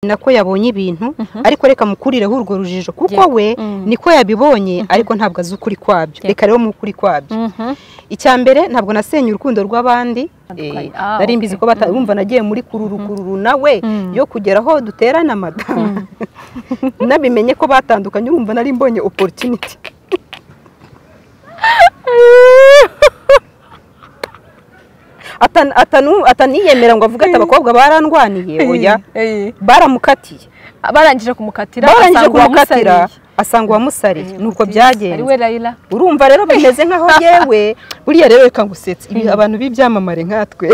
nako yabonye ibintu ariko reka mukurireho urwo rujijo kuko we niko yabibonye ariko ntabwo azi ukuri kwabyo reka rero mu ukuri kwabyo icya mbere ntabwo nasenye urukundo rw'abandi nari mbizi ko batarumva nagiye muri kururukururu nawe yo kugera aho duterana amadamu nabimenye ko batandukanye urumva nari mbonye oporutiniti ataniyemera ngo avuge ati abakobwa barandwaniye oya baramukatiye barangije kumukatira barangije asanga kumukatira uwamusariye. asanga uwamusariye Eh, nuko mutizi. ari we byagenze rayira urumva rero bimeze nk'aho yewe buriya rero reka ngusetse ibi abantu b'ibyamamare nkatwe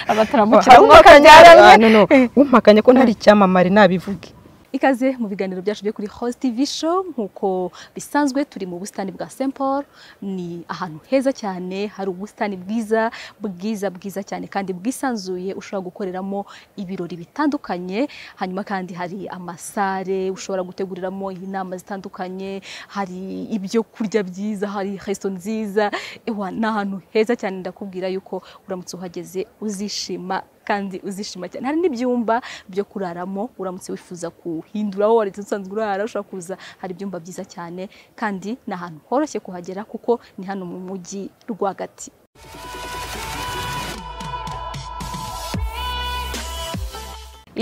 abataramukira umwuka umpakanya nyararwe no, no, umpakanya ko ntari icyamamare nabivuge ikaze mu biganiro byacu byo kuri Host TV show nk'uko bisanzwe turi mu busitani bwa St Paul ni ahantu heza cyane hari ubusitani bwiza bwiza bwiza cyane kandi bwisanzuye ushobora gukoreramo ibirori bitandukanye hanyuma kandi hari amasare ushobora guteguriramo inama zitandukanye hari ibyo kurya byiza hari resto nziza ewa ni ahantu heza cyane ndakubwira yuko uramutse uhageze uzishima kandi uzishima cyane hari n'ibyumba byo kuraramo uramutse wifuza kuhindura aho wari usanzwe urara ushobora kuza hari ibyumba byiza cyane kandi ni ahantu horoshye kuhagera kuko ni hano mu mujyi rwagati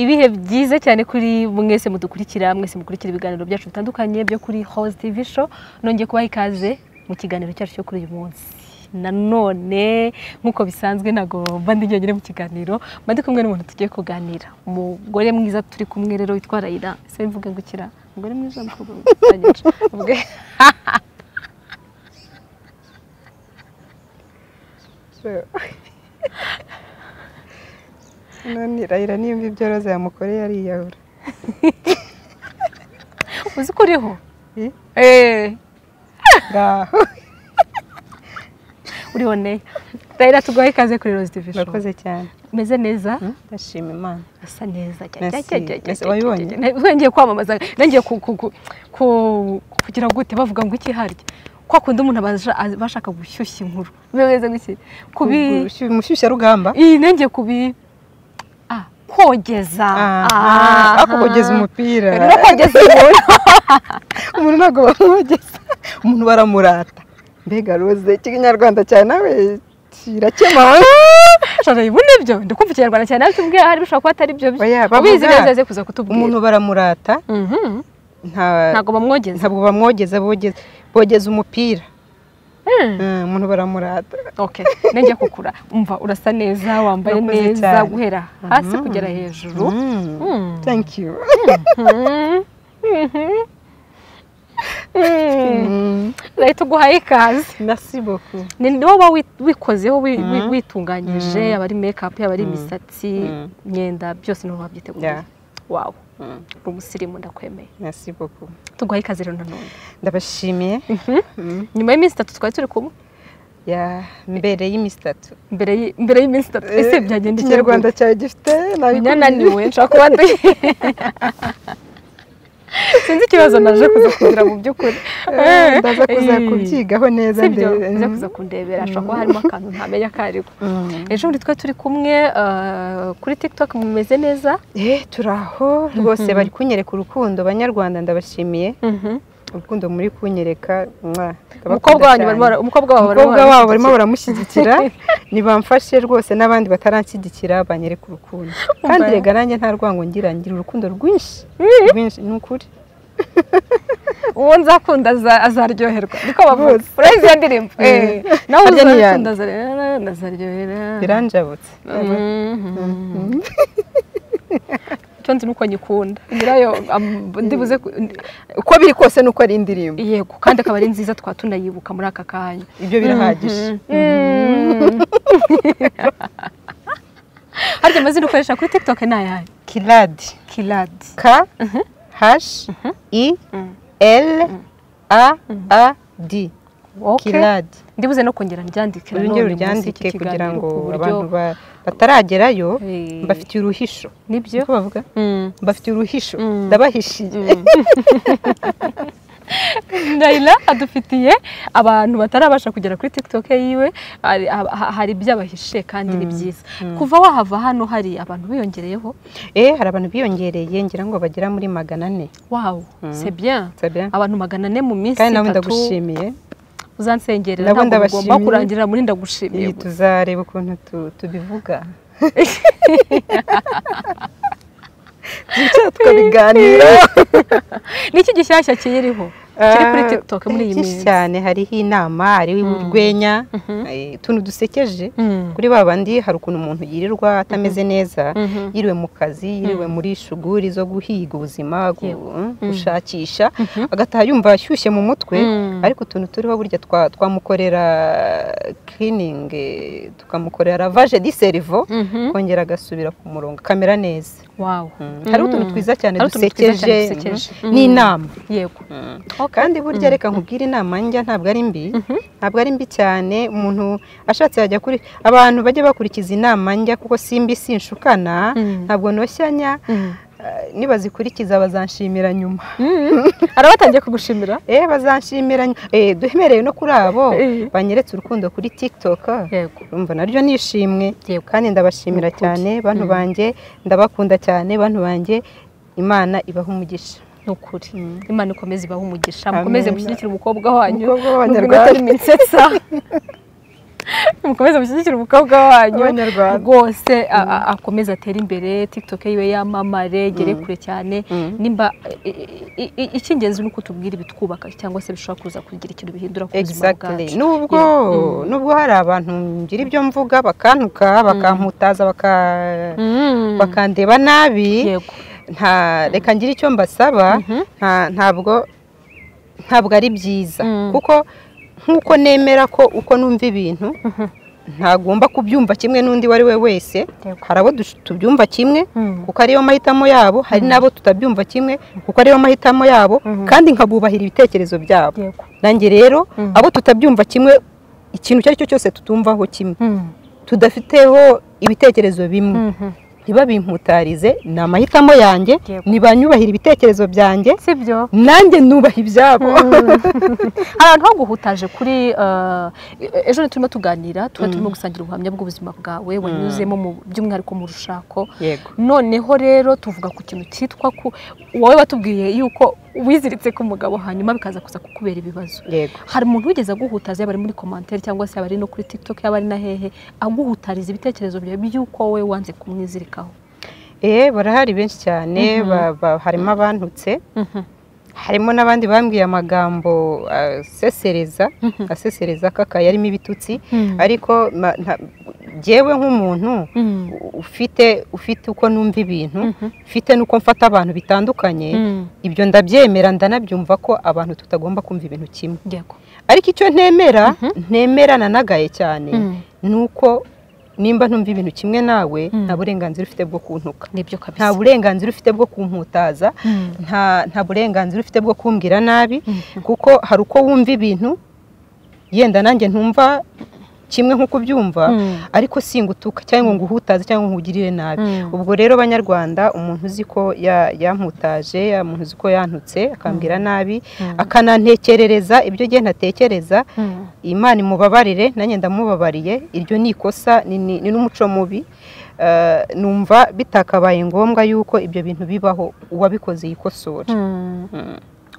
ibihe byiza cyane kuri mwese mudukurikira mwese mukurikira ibiganiro byacu bitandukanye byo kuri Host TV show nongeye kubaha ikaze mu kiganiro cyacu cyo kuri uyu munsi nanone nk'uko bisanzwe ntabwo mba ndi njyenyine mu kiganiro mba ndi kumwe n'umuntu tugiye kuganira umugore mwiza turi kumwe rero witwa Raila ese mvuge ngo kira umugore mwiza umukobwa mwiza mvuge none rayira nimba ibyo roza yamukoreye ariyahura uzi ko uriho Eh? Eh, ngaho uriho neya Raila tuguhaye ikaze kuri Rose TV show murakoze cyane umeze neza ndashima imana asa neza Merci. Merci. Wabibonye? ngiye kwamamaza ngiye kugira gute bavuga ngo iki harya kwa kundi umuntu abasha- abashaka gushyushya inkuru bimeze gutya kubi umushyushyarugamba iyi nenge kubi ah, kogeza aha ako kugeza umupira rero kogeza inkuru umuntu ntabwo bamwogeza umuntu baramurata mbega rose ikinyarwanda cyane nawe kirakema shora ibune byo ndakumva ikinyarwanda cyane ariko ubwe hari bishobora kuba atari byo Oya, bavuga. ubizi neza aze kuza kutubwira umuntu baramurata Mhm. nta- ntabwo bamwogeza ntabwo bamwogeza bogeza bogeza umupira Mm. Eh, umuntu baramurata okay nenge kukura umva urasa neza wambaye Urakoze neza cyane. guhera hasi kugera hejuru Mm, thank you Mhm. Mhm. Mhm. Mm, leta uguhaye ikaze merci beaucoup ni ni wowe wi- wikozeho wi- wi- witunganyije yaba ari mekapu yaba ari imisatsi Mm. imyenda byose niho wabyiteguye Yeah. wawe Mm, uri umusirimu ndakwemeye merci beaucoup tuguhaye ikaze rero nanone ndabashimiye Mm, nyuma y'iminsi itatu twari turi kumwe ya mbere y'iminsi itatu mbere y'i- mbere y'iminsi itatu ese byagenda iki ikinyarwanda cyawe gifite nabikubwiye. nyananiwe nshaka kuba ndi sinzi ikibazo naje kuza kugira mu by'ukuri Eh, ndaza kuza Eh, kubyigaho neza sibyo ndebe. uza kuza kundebera ashobora kuba harimo akantu ntamenya ko ariko Mm. ejo bundi twari turi kumwe eh, kuri tiktok mumeze neza Eh, turi aho rwose bari kunyereka urukundo banyarwanda ndabashimiye urukundo muri kunyereka mwah, ndabakunda umukobwa wanyu cyane. barimo bara- umukobwa wawe barimo umukobwa wabo barimo baramushyigikira. baramushyigikira nibamfashe rwose n'abandi bataranshyigikira banyereka urukundo kandi Umva. rega nanjye nta rwango ngira ngira urukundo rwinshi rwinshi ni ukuri uwo nzakunda aza- azaryoherwa niko bavuze Bose. urayizi iyo ndirimbo Eh, Eh, nawe harya ni uzakunda azaryohera azaryohera biranjabutse cyo nzi nuko nyikunda nyirayo am- ndibuze ku- uko biri kose ni uko ari indirimbo yego kandi akaba ari nziza twaba tunayibuka muri aka kanya ibyo birahagije harya amazina ukoresha kuri tiktok ni ayahe kiradi kiradi k hashi i Mhm. l a a d kiradi ndibuze no kongera ndyandikira urongere none munsi y'iki uryandike kugira kiganiro ngo ku buryo- abantu ba- bataragerayo Eh. mbafitiye uruhisho nibyo niko bavuga Mm. mbafitiye uruhisho Mm. ndabahishiye Naila adufitiye abantu batarabasha kugera kuri TikTok yiwe hari- ha- hari ibyabahishe kandi ni byiza kuva wahava hano hari abantu biyongereyeho eh hari abantu biyongereye ngira ngo bagera muri magana ane wawu c'est bien C'est bien. abantu magana ane mu minsi kandi nawe itatu ndagushimiye uzansengerera Nabo ntabwo ugomba ndabashimiye. kurangirira muri ndagushimiye iyi tuzareba ukuntu tu- tubivuga twicara tukabiganira niki gishyashya kiyiriho kiri kuri Ah, TikTok muri iyi byinshi minsi cyane hariho inama hariho urwenya eh, utuntu dusekeje Mm. kuri ba bandi hari ukuntu umuntu yirirwa atameze neza Mhm. yiriwe mu kazi yiriwe muri shuguri zo guhiga ubuzima gu- gushakisha agataha yumva ashyushye mu mutwe Mm. ariko utuntu turiho burya twa- twamukorera cleaning eh, tukamukorera lavage di cerveau Mhm. kongera agasubira ku murongo akamera neza wow Mm. hariho utuntu twiza cyane Hariho utuntu twiza dusekeje cyane dusekeje. mm, n'inama yego kandi burya reka nkubwire inama njya ntabwo ari mbi ntabwo ari mbi cyane umuntu ashatse yajya kuri abantu bajya bakurikiza inama njya kuko simbi sinshukana Mm. ntabwo noshyanya Eh, nibazikurikiza bazanshimira nyuma arabatangiye kugushimira eh bazanshimira nyuma eh duhemereye no kuri abo Eh. banyeretse urukundo kuri TikTok yego urumva naryo nishimwe Yego. kandi ndabashimira Ni ukuri. cyane bantu banjye ndabakunda cyane bantu banjye imana ibaha umugisha ni ukuri imana ikomeze ibahe umugisha Amen. mukomeze mushyigikire umukobwa wanyu Umukobwa w'Abanyarwanda. nubwo atari minsetsa mukomeze mushyigikire umukobwa wanyu Abanyarwanda. rwose a- a- akomeze atere imbere tiktok yiwe yamamare gere kure cyane nimba i- i- i- icy'ingenzi ni uko tubwira ibitwubaka cyangwa se bishobora kuza kugira ikintu bihindura ku buzima Exactly. bwacu nubwo nubwo hari abantu ngira ibyo mvuga bakantuka bakamputaza baka Mm. bakandeba nabi yego nta reka ngira icyo mbasaba nta ntabwo ntabwo ari byiza Mm. kuko nk'uko nemera ko uko numva ibintu ntagomba kubyumva kimwe n'undi uwo ari we wese Yego. hari abo dush- tubyumva kimwe Mm. kuko ariyo mahitamo yabo hari n'abo tutabyumva kimwe kuko ariyo mahitamo yabo kandi nkabubahira ibitekerezo byabo yego nanjye rero abo tutabyumva kimwe ikintu icyo ari cyo cyose tutumvaho kimwe Mm. tudafiteho ibitekerezo bimwe Mhm. ntibabimputarize ni amahitamo yanjye Yego. ntibanyubahira ibitekerezo byanjye si byo nanjye nubaha ibyabo hari ahantu ho guhutaje kuri eh, ejo ni turimo tuganira tuba turimo gusangira ubuhamya bw'ubuzima bwawe wanyuzemo mu by'umwihariko mu rushako yego noneho rero tuvuga ku kintu cyitwa ku wowe watubwiye yuko wiziritse ku mugabo hanyuma bikaza kuza kukubera ibibazo yego hari umuntu wigeze aguhutaza yaba ari muri komantere cyangwa se yaba ari no kuri tiktok yaba ari na hehe aguhutariza ibitekerezo byawe by'uko wowe wanze kumwizirikaho eh barahari benshi cyane ba- ba- harimo abantutse harimo n'abandi bambwiye amagambo asesereza asesereza akakaye arimo ibitutsi ariko ma- nta- jyewe nk'umuntu Mm. ufite ufite uko numva ibintu ufite n'uko mfata abantu bitandukanye Mm. ibyo ndabyemera ndanabyumva ko abantu tutagomba kumva ibintu kimwe yego ariko icyo ntemera ntemerana nagaye cyane Mm. ni uko nimba ntumva ibintu kimwe nawe Mm. nta burenganzira ufite bwo kuntuka nibyo kabisa nta burenganzira ufite bwo kumputaza Mm. nta nta burenganzira ufite bwo kumbwira nabi kuko hari uko wumva ibintu yenda nanjye ntumva kimwe nk'uko ubyumva Mm. ariko singutuka cyangwa ngo nguhutaze cyangwa ngo nkugirire nabi Mm. ubwo rero banyarwanda umuntu uzi ko ya- yamputaje ya umuntu uzi ko yantutse akambwira nabi akanantekerereza ibyo agenda atekereza Mm. imana imubabarire nanjye ndamubabariye iryo ni ikosa ni ni- ni n'umuco mubi Eh, numva bitakabaye ngombwa yuko ibyo bintu bibaho uwabikoze yikosora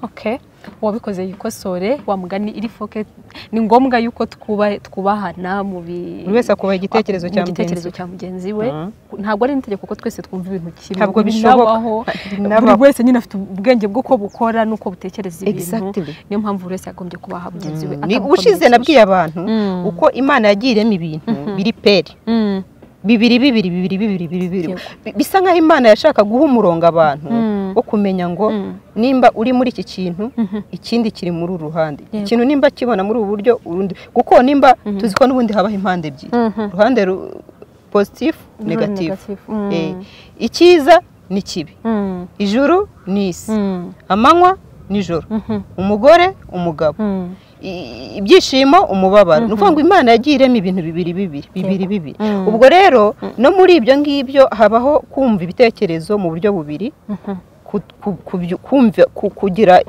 Okay. uwabikoze yikosore wa mugani iri foke ni ngombwa yuko twubahe- twubahana mu bi- buri wese akubaha igitekerezo mu cya gitekerezo mugenzi we cya mugenzi we Mhm. ntabwo ari n'itegeko ko twese twumva ibintu kimwe Ntabwo bishoboka. binabaho buri Binabaho. wese nyine afite ubwenge bw'uko bukora n'uko butekereza ibintu Exactly. niyo mpamvu buri wese yagombye kubaha mugenzi we Ni atamukomerekeje. ubushize nabwiye abantu Mm. uko imana yagiye irema ibintu biri peri Mm. bibiri bibiri bibiri bibiri bibiri bibiri Yego. Bi- bisa nk'aho imana yashaka guha umurongo abantu Mm. wo kumenya ngo Mm. nimba uri muri iki kintu Mhm. ikindi kiri muri uru ruhande Yego. ikintu nimba kibona muri ubu buryo urundi kuko nimba tuzi ko n'ubundi habaho impande ebyiri Mhm. uruhande ru- positifu Ruri negatifu negative. Mm. Eh, icyiza ni kibi Mm. ijuru ni isi Mm. amanywa nijoro Mhm. umugore umugabo Mm. i- ibyishimo umubabaro ni ukuvuga ngo imana yagiye irema ibintu bibiri bibiri bibiri bibiri Mm. ubwo rero no muri ibyo ngibyo habaho kumva ibitekerezo mu buryo bubiri Mhm. ku- ku- kubyu- kumva ku- kugira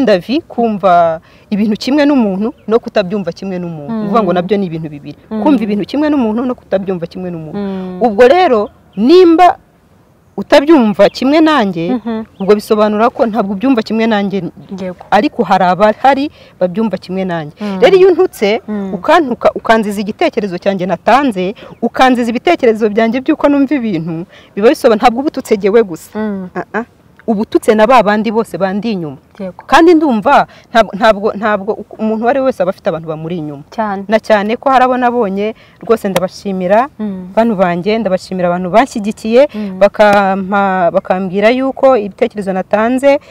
davi kumva ibintu kimwe n'umuntu no kutabyumva kimwe n'umuntu ni ukuvuga ngo nabyo ni ibintu bibiri kumva ibintu kimwe n'umuntu no kutabyumva kimwe n'umuntu ubwo rero nimba utabyumva kimwe nanjye ubwo bisobanura ko ntabwo ubyumva kimwe nanjye ariko hari abahari babyumva kimwe nanjye rero iyo untutse ukantuka ukanziza igitekerezo cyanjye natanze ukanziza ibitekerezo byanjye by'uko numva ibintu biba bisobanura ntabwo uba ututegewe gusa ubututse na ba bandi bose bandi inyuma kandi ndumva ntabwo ntabwo umuntu uwo ari we wese aba afite abantu bamuri inyuma na cyane ko hari abo nabonye rwose ndabashimira bano banjye ndabashimira abantu banshyigikiye bakambwira yuko ibitekerezo natanze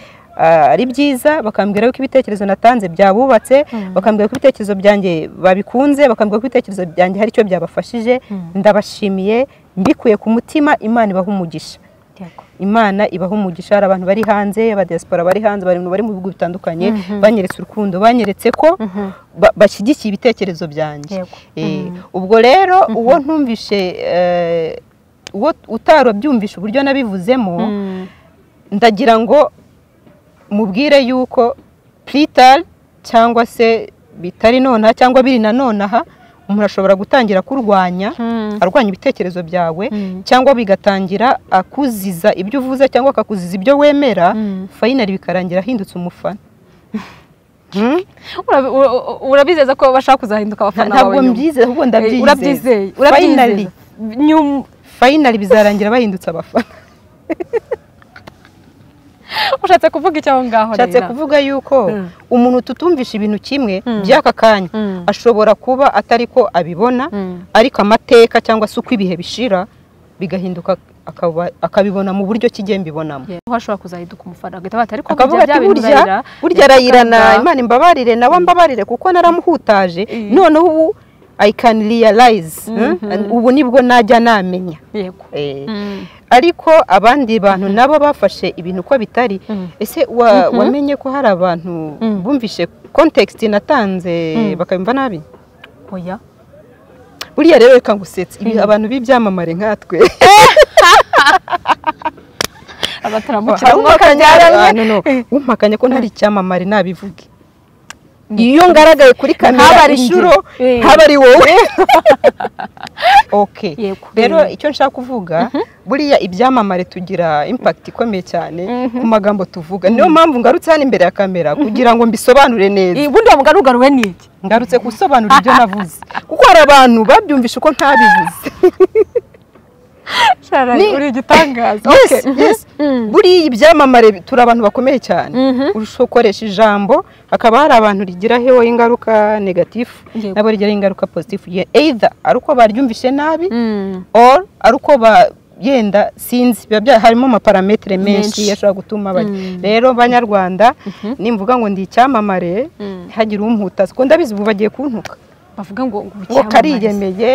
ari byiza bakambwira yuko ibitekerezo natanze byabubatse bakambwira ko ibitekerezo byanjye babikunze bakambwira ko ibitekerezo byanjye hari icyo byabafashije ndabashimiye mbikuye ku mutima imana ibaha umugisha imana ibaho umugisha hari abantu bari hanze abadiaspora bari hanze bari mu bihugu bitandukanye banyeretse urukundo banyeretse ko bashyigikiye ibitekerezo byanjye ubwo rero uwo ntumvishe uwo utarabyumvishe uburyo nabivuzemo ndagira ngo mubwire yuko puritari cyangwa se bitari nonaha cyangwa biri na nonaha umuntu ashobora gutangira kurwanya arwanya ibitekerezo byawe cyangwa bigatangira akuziza ibyo uvuze cyangwa akakuziza ibyo wemera fayinari bikarangira ahindutse umufana urabizeza ko bashaka kuzahinduka abafana bawe ntabwo mbyize ahubwo ndabyizeye fayinari fayinari bizarangira bahindutse abafana ushatse kuvuga icyo aho ngaho rero ushatse kuvuga yuko umuntu tutumvisha ibintu kimwe by'aka kanya ashobora kuba atari ko abibona ariko amateka cyangwa se uko ibihe bishira bigahinduka akabibona mu buryo kijye mbibonamo aho ashobora kuzahinduka umufana agahita batari ko burya burya burya arayirana imana imbabarire nawe ambabarire kuko naramuhutaje noneho ubu i can realize ubu nibwo najya namenya ariko abandi bantu nabo bafashe ibintu uko bitari ese wamenye ko hari abantu bumvishe context natanze bakabimva nabi oya buriya rero reka ngusetse abantu b'ibyamamare nkatwe abataramukira umpakanya ko ntari icyamamare nabivuge iyo ngaragaye kuri kamera inshuro haba ari wowe oke rero icyo nshaka kuvuga buriya ibyamamare tugira impakiti ikomeye cyane ku magambo tuvuga niyo mpamvu ngarutse hano imbere ya kamera kugira ngo mbisobanure neza ubundi wamugarugaruwe n'iki ngarutse gusobanura ibyo navuze kuko hari abantu babyumvisha uko ntabivuze uri igitangaza buriya ibyamamare turi abantu bakomeye cyane ukoresha ijambo hakaba hari abantu rigiraho ingaruka negatifu nabo rigiraho ingaruka pozitifu either ari uko baryumvishe nabi or ari uko yenda sinzi biba harimo amaparametere menshi ashobora gutuma rero banyarwanda nimvuga ngo ndi icyamamare ntihagire umputa kuko ndabizi ubu bagiye kuntuka bavuga ngo ngo kariyemeye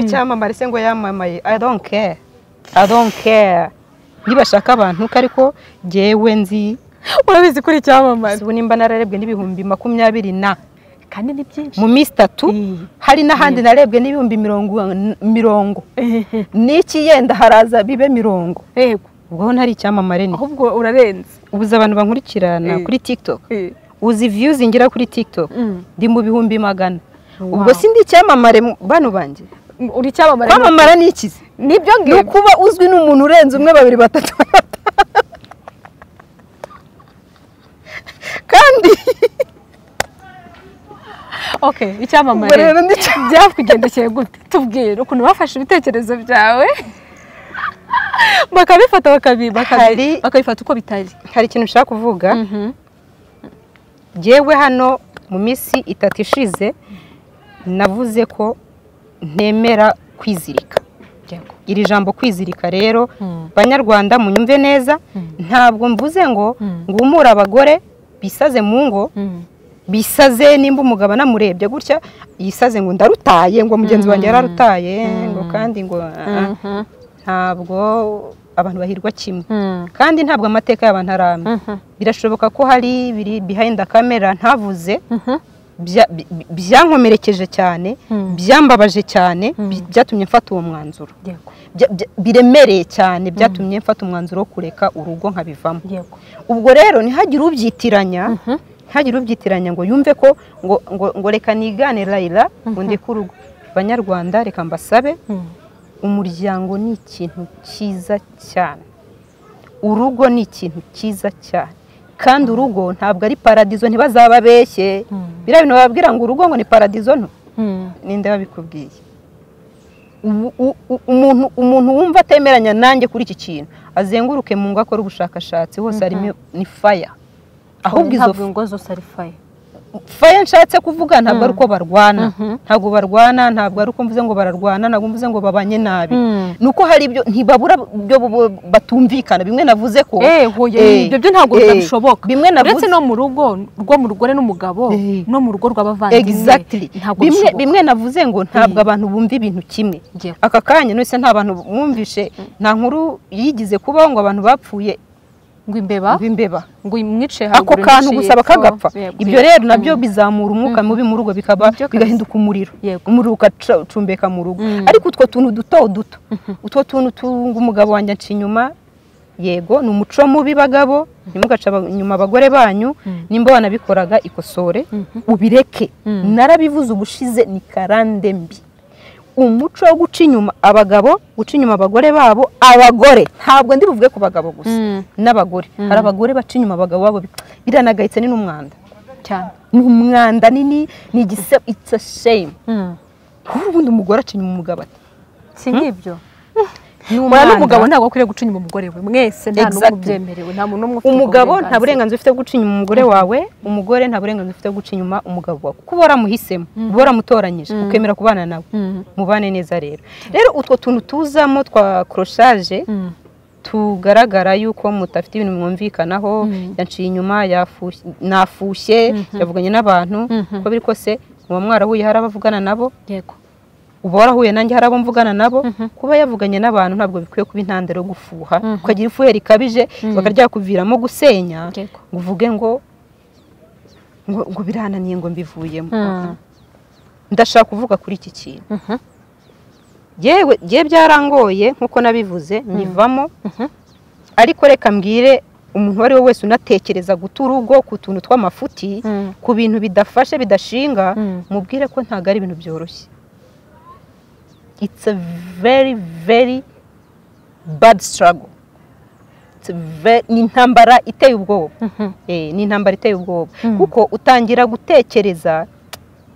icyamamare se ngo yamamaye i don't care i don't care nibashaka abantu ko ariko ngewe nzi urabizi kuri icyamamare ubu nimba nararebwe n'ibihumbi makumyabiri na kandi ni byinshi mu minsi itatu hari n'ahandi narebwe n'ibihumbi mirongo n'iki yenda haraza bibe mirongo yego ubwo ntari icyamamare ni ahubwo urarenze ubuze abantu bankurikirana kuri tiktok uzi viyuzi ngira kuri tiktok ndi mu bihumbi magana ubwo si ndi icyamamare bano banjye uri icyamamare kwamamara ni ikizi nibyo ngibyo ni ukuba uzwi n'umuntu urenze umwe babiri batatu kandi oke icyamamare byakugendekeye gute tubwire ukuntu bafashe ibitekerezo byawe bakabifata bakabifata uko bitari hari ikintu ushaka kuvuga ngewe hano mu minsi itatu ishize navuze ko ntemera kwizirika iri jambo kwizirika rero banyarwanda munyumve neza ntabwo mvuze ngo ngumure abagore bisaze mu ngo bisaze nimba umugabo namurebye gutya yisaze ngo ndarutaye ngo mugenzi wanjye yararutaye ngo kandi ngo ntabwo abantu bahirwa kimwe kandi ntabwo amateka y'abantu ari amwe birashoboka ko hari biri behind kamera ntavuze bya- bi- bi- byankomerekeje cyane byambabaje cyane bi- byatumye mfata uwo mwanzuro yego Bya- bya- biremereye cyane byatumye mfata umwanzuro wo kureka urugo nkabivamo yego ubwo rero ntihagire ubyitiranya ntihagire ubyitiranya ngo yumve ko ngo ngo, ngo reka nigane layira ngo ndeke urugo banyarwanda reka mbasabe umuryango ni ikintu cyiza cyane urugo ni ikintu cyiza cyane kandi urugo ntabwo ari paradizo ntibazaba beshye biriya bintu bababwira ngo urugo ngo ni paradizo nto ninde wabikubwiye Ubu- u- u- umuntu umuntu wumva atemeranya nanjye kuri iki kintu azenguruke mu ngo akora ubushakashatsi hose harimo ni faya ahubwo izo ntabwo ingo zose ari faya faya nshatse kuvuga ntabwo ari uko barwana ntabwo barwana ntabwo ari uko mvuze ngo bararwana ntabwo mvuze ngo babanye nabi ni uko hari ibyo ntibabura ibyo bu- batumvikana bimwe navuze ko Eh, hoya, Eh, ibyo byo ntabwo eh, bitabishoboka. bimwe navuze uretse no mu rugo rwo mu rugore n'umugabo Eh. no mu rugo rw'abavandimwe Exactly. ntabwo bimwe bishoboka bimwe navuze ngo ntabwo abantu bumva ibintu kimwe Yego. aka kanya nose nta bantu bumvishe nta nkuru yigize kubaho ngo abantu bapfuye ngo imbeba b'imbeba ngo umwice ako haruguru kantu umwice gusa hepfo. bakagapfa Yego. ibyo rero nabyo bizamura umwuka mubi mu rugo bikaba Nibyo kabisa. bigahinduka umuriro Yego. umuriro ugacumbeka mu rugo Mm. ariko utwo tuntu duto duto utwo tuntu tunga umugabo wanjye aca inyuma yego ni umuco mubi bagabo ntimugaca aba- inyuma abagore banyu nimba wanabikoraga ikosore ubireke narabivuze ubushize ni karande mbi umuco wo guca inyuma abagabo guca inyuma abagore babo abagore ntabwo ndi buvuge ku bagabo gusa Mm. n'abagore hari abagore baca inyuma abagabo babo bi- biranagayitse ni n'umwanda cyane ni umwanda nini ni igise it's a shame Mm. kuko ubundi umugore aca inyuma umugabo ati si ngibyo ni mwana umwanda n'umugabo ntabwo akwiriye guca inyuma umugore we mwese nta n'umwe Exactly. ubyemerewe nta muntu n'umwe ufite ubwo umugabo nta burenganzira ufite bwo guca inyuma umugore wawe umugore nta burenganzira ufite bwo guca inyuma umugabo wawe kuko uba waramuhisemo uba waramutoranyije ukemera kubana nawe mubane neza rero rero utwo tuntu tuzamo twa koroshaje tugaragara yuko mutafite ibintu mwumvikanaho yaciye inyuma yafushye- nafushye yavuganye n'abantu uko biri kose muba mwarahuye hari abavugana nabo yego uba warahuye nanjye hari abo mvugana nabo kuba yavuganye n'abantu ntabwo bikwiye kuba intandaro yo gufuha ukagira ifuhe rikabije bakaryakuviramo gusenya Yego. ngo uvuge ngo ngo ngo birananiye ngo mbivuyemo Mm. ndashaka kuvuga kuri iki kintu yewe ye byarangoye nk'uko nabivuze nyivamo ariko reka mbwire umuntu uwo ari we wese unatekereza guta urugo ku tuntu tw'amafuti Mm. ku bintu bidafashe bidashinga Mm. mubwire ko ntabwo ari ibintu byoroshye it's a very very bad struggle It's a ve- ni intambara iteye ubwoba Eh, ni intambara iteye ubwoba kuko utangira gutekereza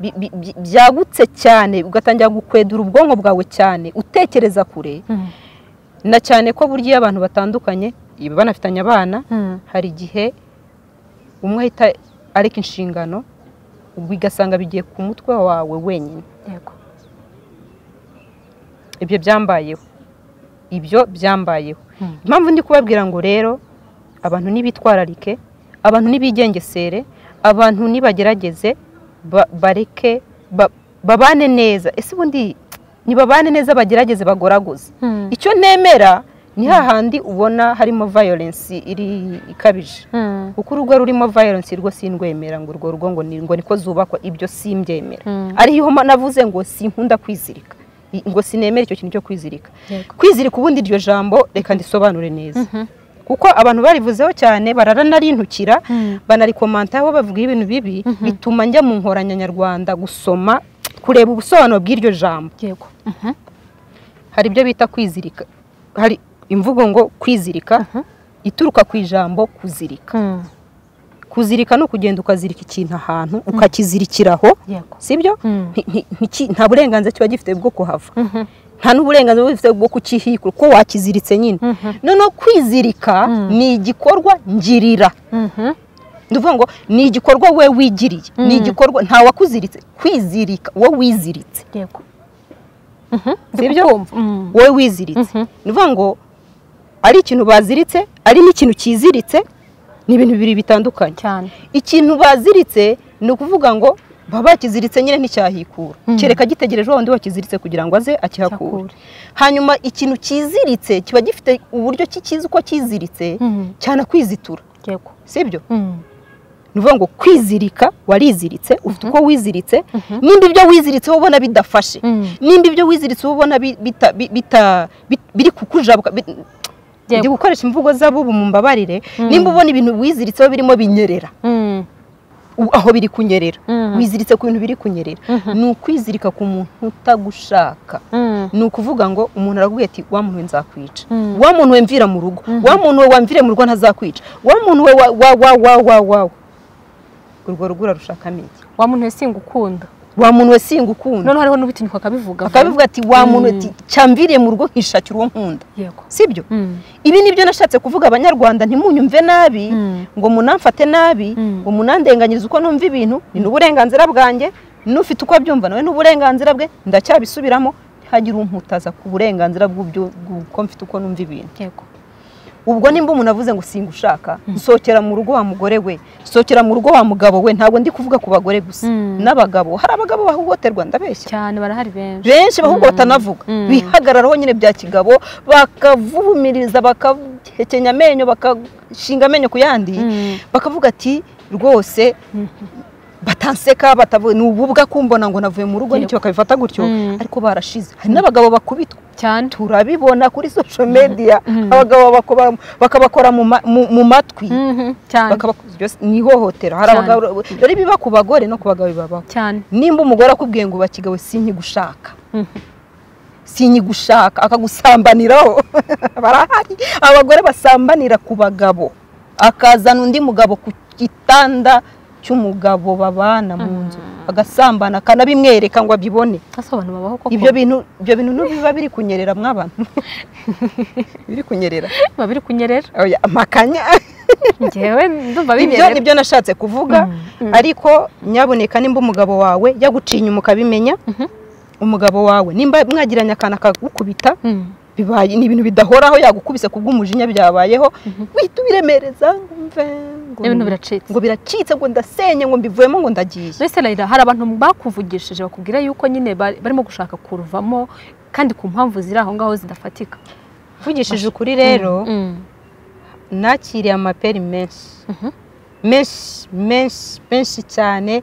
bi- bi- bi- byagutse cyane ugatangira gukwedura ubwonko bwawe cyane utekereza kure na cyane ko burya iyo abantu batandukanye iba banafitanye abana Mm. hari igihe umwe ahita areka inshingano bigasanga bigiye ku mutwe wawe wenyine yego ibyo byambayeho ibyo byambayeho impamvu ndi kubabwira ngo rero abantu ntibitwararike abantu ntibigengesere abantu ntibagerageze ba- bareke ba- babane neza ese ubundi ntibabane neza bagerageze bagoragoza Mm. icyo nemera ni hahandi ubona harimo violence iri ikabije Mm. kuko urugo rurimo violence rwo sindwemera ngo urwo rugo ngo ni- ngo niko zubakwa ibyo simbyemera Mm. ariho ma- navuze ngo sinkunda kwizirika I- ngo sinemera icyo kintu cyo kwizirika Yego. kwizirika ubundi iryo jambo reka ndisobanure neza kuko abantu barivuzeho cyane baranarintukira banarikomantaho bavuga ibintu bibi bituma njya mu nkoranyanyarwanda gusoma kureba ubusobanuro bw'iryo jambo yego hari ibyo bita kwizirika hari imvugo ngo kwizirika ituruka ku ijambo kuzirika Mm. kuzirika ni ukugenda ukazirika ikintu ahantu ukakizirikiraho yego sibyo Mm. Nti- nti- ntiki- nta burenganzira kiba gifite bwo kuhava nta n'uburenganzira buba gifite bwo kukihikura kuko wakiziritse nyine noneho kwizirika ni igikorwa ngirira Mhm. ni ukuvuga ngo ni igikorwa we wigiriye ni igikorwa nta wakuziritse kwizirika wowe wiziritse yego sibyo Mm. wowe wiziritse ni ukuvuga ngo ari ikintu baziritse ari n'ikintu cyiziritse ni ibintu bibiri bitandukanye cyane ikintu baziritse ni ukuvuga ngo baba bakiziritse nyine nticyahikura kereka gitegereje wundi wakiziritse kugira ngo aze akihakure Akihakure. hanyuma ikintu cyiziritse kiba gifite uburyo ki- kizi uko cyiziritse Mm. cyane akwizitura yego sibyo Mm. ni ukuvuga ngo kwizirika wariziritse ufite uko wiziritse nimba ibyo wiziritse wowe ubona bidafashe Mm. nimba ibyo wiziritse wowe ubona bi- bita- bi- bita- bi- biri kukujabuka bi- Yego. ndi gukoresha imvugo z'abubu mu mbabarire nimba ubona ibintu wiziritseho birimo binyerera Mm. u- aho biri kunyerera Mhm. wiziritse ku bintu biri kunyerera ni ukwizirika ku muntu utagushaka Mm. ni ukuvuga ngo umuntu arakubwira ati wa muntu we nzakwica Mm. wa muntu we mvira mu rugo wa muntu we wamvire mu rugo ntazakwica wa muntu we wa- wa wa wa wa wa urwo rugo urushakamo iki wa muntu we singukunda wa muntu we singukunda noneho hariho n'ubutinyuka akabivuga akabivuga ati wa muntu we Mm. ati cyamviriye mu rugo nkishakira uwo nkunda yego sibyo Mm. ibi ni byo nashatse kuvuga abanyarwanda ntimunyumve nabi Mm. ngo munamfate nabi Mm. ngo munandenganyirize uko numva ibintu ni n'uburenganzira bwanjye n'ufite uko abyumva nawe n'uburenganzira bwe ndacyabisubiramo ntihagire umputaza ku burenganzira bw'ubyo- bw'uko mfite uko numva ibintu yego ubwo nimba umuntu avuze ngo singushaka nsohokera mu rugo wa mugore we nsohokera mu rugo wa mugabo we ntabwo ndi kuvuga ku bagore gusa Mm. n'abagabo hari abagabo bahohoterwa ndabeshya cyane barahari benshi benshi bahubwo Mm. batanavuga Mm. bihagararaho nyine bya kigabo bakavumiriza bakahekenya amenyo bakashinga amenyo ku yandi Mm. bakavuga ati rwose batanseka batavuye ni ububwa kumbona ngo navuye mu rugo Yego. nicyo bakabifata gutyo Mm. ariko barashize hari n'abagabo bakubitwa cyane turabibona kuri social media Mm. abagabo bakaba- bakabakora mu ma- mu- mu matwi Mhm. cyane bakabako- byose ni ihohotera hari Cyane. abagabo rero biba ku bagore no ku bagabo bibabaho cyane nimba umugore akubwiye ngo bakigabo sinkigushaka Mhm. sinkigushaka akagusambaniraho barahari abagore basambanira ku bagabo akazana undi mugabo ku gitanda cy'umugabo babana mu nzu agasambana akanabimwereka ngo abibone ese abantu babaho koko ibyo bintu ibyo bintu ntibiba biri kunyerera mw'abantu biri kunyerera biba biri kunyerera Oya, amakanya ngewe ndumva ibyo bibereye nibyo nashatse kuvuga ariko nyaboneka nimba umugabo wawe yaguciye inyuma ukabimenya umugabo wawe nimba mwagiranye akantu akagukubita Mm. bibaye ni ibintu bidahoraho yagukubise ku bw'umujinya byabayeho wihita ubiremereza ngo umve ngo n'ibintu biracitse ngo biracitse ngo ndasenye ngo mbivuyemo ngo ndagiye mbese rayira hari abantu bakuvugishije bakubwira yuko nyine bari- barimo gushaka kuruvamo kandi ku mpamvu ziri aho ngaho zidafatika mvugishije ukuri rero Mm. nakiriye amaperi menshi menshi menshi menshi cyane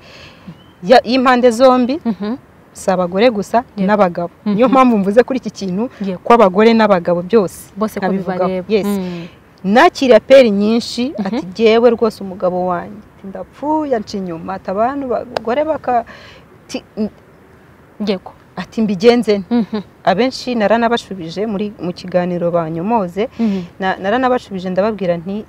ya- y'impande zombi Mhm. si abagore gusa Yego. n'abagabo Mhm. niyo mpamvu mvuze kuri iki kintu Yego. ko abagore n'abagabo byose bose ko nkabivugaho. bibareba Yes. Mm. nakiriye aperi nyinshi ati jyewe rwose umugabo wanjye ndapfuye anca inyuma ati abantu bagore baka ti- yego ati mbigenze nte?" Mhm. abenshi naranabashubije muri mu kiganiro banyomoze Mhm. na- naranabashubije ndababwira nti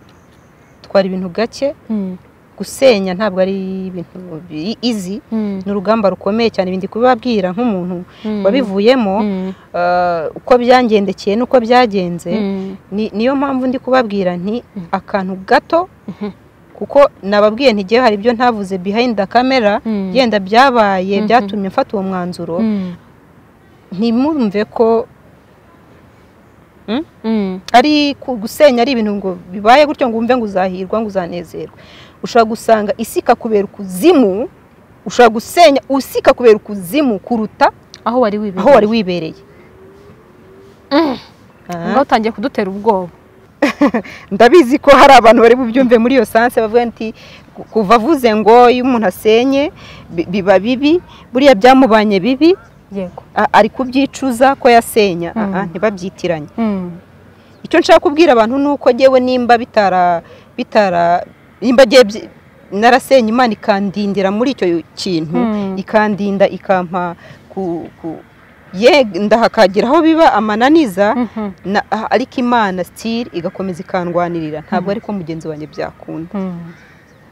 twara ibintu gake Mm. gusenya ntabwo ari ibintu bi- easy Mm. ni urugamba rukomeye cyane ibindi kubibabwira nk'umuntu Mm. wabivuyemo Mm. eh, uko byangendekeye n'uko byagenze Mm. Ni- niyo mpamvu ndi kubabwira nti Mhm. akantu gato Mhm. kuko nababwiye ntigiye hari ibyo ntavuze behind the camera Mm. yenda byabaye Mhm. byatumye mfata uwo mwanzuro Mm. ntimurumve ko Mm. ari ku- gusenya ari ibintu ngo bibaye gutyo ngo wumve ngo uzahirwa ngo uzanezerwa ushobora gusanga isi ikakubera ukuzimu ushobora gusenya isi ikakubera ukuzimu kuruta aho wari wibereye aho wari wibereye Ah. ngaho utangiye kudutera ubwoba ndabizi ko hari abantu bari bubyumve muri iyo sanse bavuga nti ku- kuva avuze ngo iyo umuntu asenye bi- biba bibi buriya byamubanye bibi yego a- ari kubyicuza ko yasenya Mm. Aha, ntibabyitiranye Mm. icyo nshaka kubwira abantu ni uko ngewe nimba bitara bitara nimba ngiye byi- narasenye imana ikandindira muri icyo kintu Mm. ikandinda ikampa ku ku ye ndahakagira aho biba amananiza Mhm. na ah, ariko imana sitiri igakomeza ikandwanirira ntabwo ariko mugenzi wanjye byakunda Mm.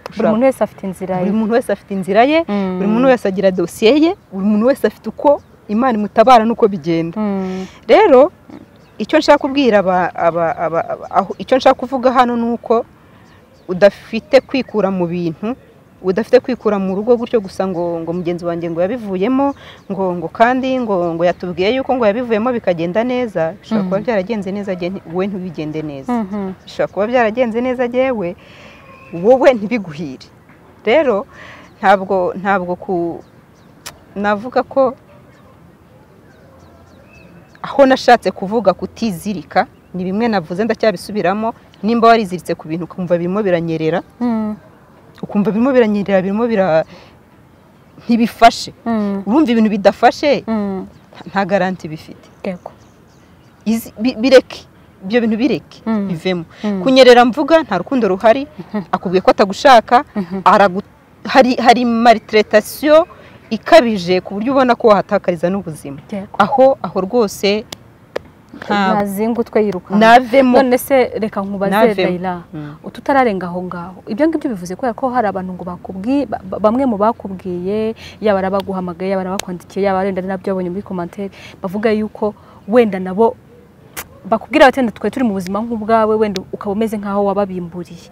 buri Ushaka- muntu wese afite inzira ye buri muntu wese afite inzira ye Mm. buri muntu wese agira dosiye ye buri muntu wese afite uko imana imutabara n'uko bigenda Mm. rero icyo nshaka kubwira aba- aba- aba- aba- aho- icyo nshaka kuvuga hano ni uko udafite kwikura mu bintu udafite kwikura mu rugo gutyo gusa ngo ngo mugenzi wanjye ngo yabivuyemo ngo ngo kandi ngo ngo yatubwiye yuko ngo yabivuyemo bikagenda neza bishobora kuba Mhm. byaragenze neza jye nti- wowe ntibigende neza Mhm. bishobora kuba byaragenze neza yewe wowe ntibiguhire rero ntabwo ntabwo ku navuga ko aho nashatse kuvuga kutizirika ni bimwe navuze ndacyabisubiramo nimba wariziritse ku bintu ukumva birimo biranyerera Mm. ukumva birimo biranyerera birimo bira ntibifashe urumva ibintu bidafashe nta garanti bifite yego Izi- bi- bireke ibyo bintu bireke Mm. bivemo kunyerera mvuga nta rukundo ruhari akubwiye ko atagushaka aragu- hari hari maltretation ikabije ku buryo ubona ko wahatakariza n'ubuzima Yego. aho aho rwose nta ntazingutwe yirukanka navemo none se reka nkubaze Navemo. dayira Mm. ututararenga aho ngaho ibyo ngibyo bivuze kubera ko hari abantu ngo bakubwiye ba- ba- bamwe mu bakubwiye yaba ari abaguhamagaye yaba ari abakwandikiye yaba wenda ari nabyo babonye muri komantere bavuga yuko wenda nabo bakubwira bati wenda twe turi mu buzima nk'ubwawe wenda ukaba umeze nk'aho wababimburiye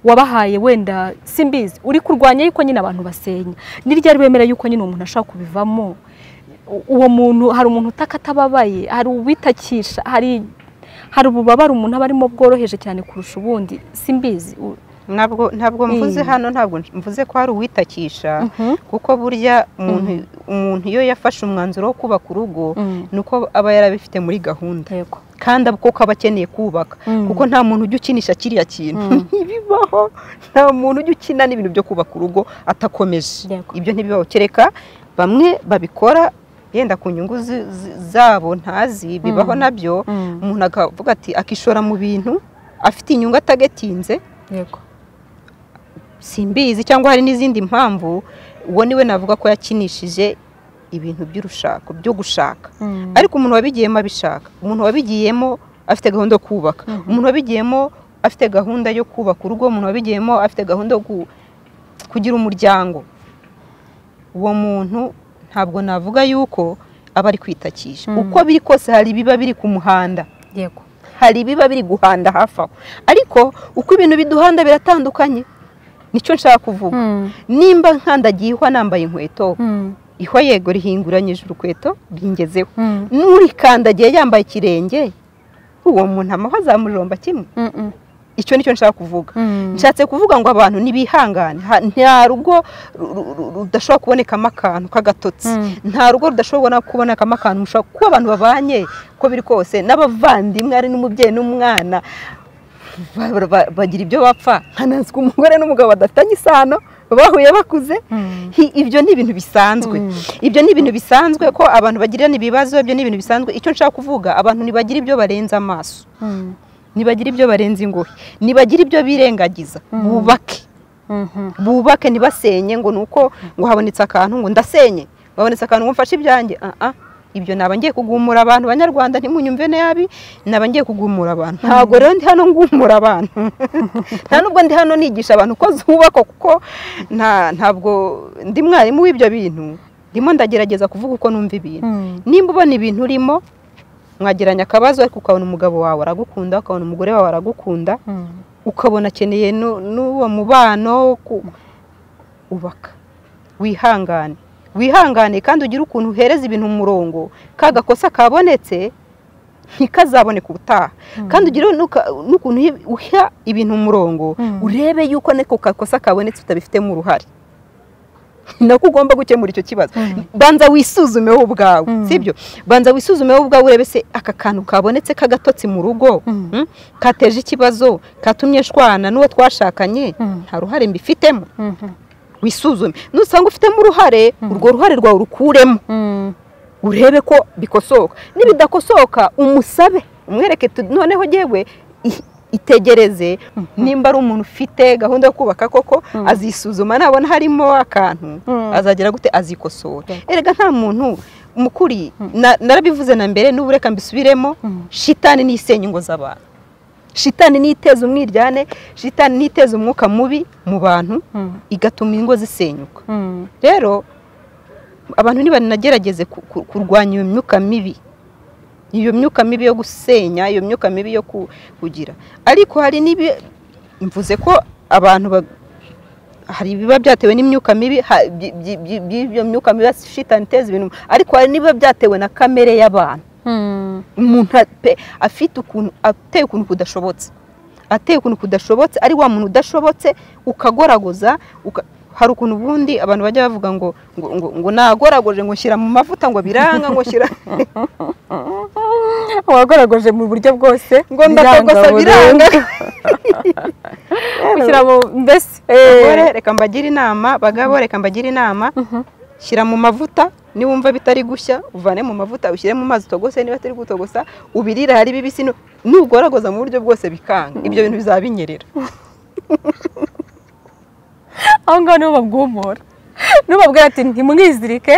wabahaye wenda simbizi uri kurwanya yuko nyine abantu basenya ni ryari wemera yuko nyine umuntu ashaka kubivamo U- uwo muntu hari umuntu utaka atababaye hari uwitakisha hari hari ububabare umuntu aba arimo bworoheje cyane kurusha ubundi simbizi U- ntabwo ntabwo mvuze Mm. hano ntabwo mvuze ko hari uwitakisha Mhm. kuko burya umuntu umuntu iyo yafashe umwanzuro wo kubaka urugo Mm. ni uko aba yarabifite muri gahunda yego kandi abo kuko aba akeneye kubaka Mm. kuko nta muntu ujya ukinisha kiriya kintu Mm. ntibibaho nta muntu ujya ukina n'ibintu byo kubaka urugo atakomeje Yego. ibyo ntibibaho kereka bamwe babikora yenda ku nyungu zi- zi- zabo ntazi bibaho Mm. nabyo Mm. umuntu akavuga ati akishora mu bintu afite inyungu atagatinze yego simbizi cyangwa hari n'izindi mpamvu uwo niwe navuga ko yakinishije ibintu by'urushako byo gushaka Mm. ariko umuntu wabigiyemo abishaka umuntu wabigiyemo afite gahunda yo kubaka umuntu wabigiyemo afite gahunda yo kubaka urugo umuntu wabigiyemo afite gahunda yo ku- kugira umuryango uwo muntu ntabwo navuga yuko aba ari kwitakisha Mm. uko biri kose hari ibiba biri ku muhanda yego hari ibiba biri guhanda hafi aho ariko uko ibintu biduhanda biratandukanye nicyo nshaka kuvuga Mm. nimba nkandagiye ihwa nambaye inkweto Mm. ihwa yego rihinguranyije urukweto bingezeho Mm. n'urikandagiye yambaye ikirenge uwo muntu amahwa azamujomba kimwe Mm. icyo nicyo nshaka kuvuga Mm. nshatse kuvuga ngo abantu ntibihangane Ha- nta rugo ru- ru- ru- rudashobora kubonekamo akantu k'agatotsi Mm. nta rugo rudashobora kubonekamo akantu mushobora kuba abantu babanye uko biri kose n'abavandimwe ari n'umubyeyi n'umwana ba- ba- ba- bagira ibyo bapfa nkanazwi umugore n'umugabo badafitanye isano bahuye bakuze Mm. Hi- ibyo ni ibintu bisanzwe Mm. ibyo ni ibintu bisanzwe ko abantu bagirana ibibazo ibyo ni ibintu bisanzwe icyo nshaka kuvuga abantu ntibagira ibyo barenza amaso Mm. nibagira ibyo barenza ingohe nibagira ibyo birengagiza bubake Mhm. bubake ntibasenye ngo nuko ngo habonetse akantu ngo ndasenye ngo habonetse akantu ngo mfashe ibyanjye Ah, ah. ibyo naba ngiye kugumura abantu banyarwanda ntimunyumve nabi naba ngiye kugumura abantu ntabwo rero ndi hano ngumura abantu nta nubwo ndi hano nigisha abantu ko zubakwa kuko nta ntabwo ndi mwarimu w'ibyo bintu ndimo ndagerageza kuvuga uko numva ibintu Mm. nimba ubona ibintu urimo mwageranya akabazo ariko ukabona umugabo wawe aragukunda ukabona umugore wawe aragukunda Mm. ukabona akeneye nu- n'uwo mubano ku- ubaka wihangane wihangane kandi ugire ukuntu uhereza ibintu umurongo ka gakosa kabonetse ntikazaboneka ubutaha kandi ugire n'uka- n'ukuntu uhi- uha ibintu umurongo Mm. urebe yuko n'ako gakosa kabonetse utabifitemo uruhare ni nako ugomba gukemura icyo kibazo Mm. banza wisuzume wowe ubwawe Mm. sibyo banza wisuzume wowe ubwawe urebe se aka kantu kabonetse k'agatotsi mu rugo Mm. Mm? kateje ikibazo katumye nshwana n'uwo twashakanye Mm. nta ruhare mbifitemo Mhm. wisuzume nusanga ufitemo uruhare urwo ruhare rwawe urukuremo Mm. urebe ko bikosoka nibidakosoka umusabe umwereke tu- noneho yewe i- itegereze nimba ari umuntu ufite gahunda yo kubaka koko azisuzuma nabona harimo akantu Mm. azagera gute azikosora Yego. erega nta muntu mukuri na- narabivuze na mbere n'ubu reka mbisubiremo Mm. shitani niyo isenya ingo z'abantu shitani niyo iteza umwiryane shitani niyo iteza umwuka mubi mu bantu Mm. igatuma ingo zisenyuka Mm. rero abantu ntibanagerageze ku- ku- kurwanya iyo myuka mibi iyo myuka mibi yo gusenya iyo myuka mibi yo ku- kugira ariko hari n'ibi mvuze ko abantu ba- hari ibiba byatewe n'imyuka mibi ha- byi- byi- byi- by'iyo myuka mibi ya shitani iteza ibintu ariko hari n'ibiba byatewe na kamere y'abantu Mm. umuntu a- pe- afite ukuntu ateye ukuntu kudashobotse ateye ukuntu kudashobotse ari wa muntu udashobotse ukagoragoza uka- hari ukuntu ubundi abantu bajya bavuga ngo ngo ngo, ngo nagoragoje ngo nshyira mu mavuta ngo biranga ngo nshyira wagaragaje mu buryo bwose ngo ndakogosa biranga ushyira mu mbese bagore reka mbagire inama bagabo reka mbagire inama shyira mu mavuta niwumva bitari gushya uvane mu mavuta ushyire mu mazi utogose niba atari gutogosa ubirira hari bibisi nubworagoza mu buryo bwose bikanga ibyo bintu bizaba binyerera aho ngaho niho babwumura nubabwira ati ntimwizirike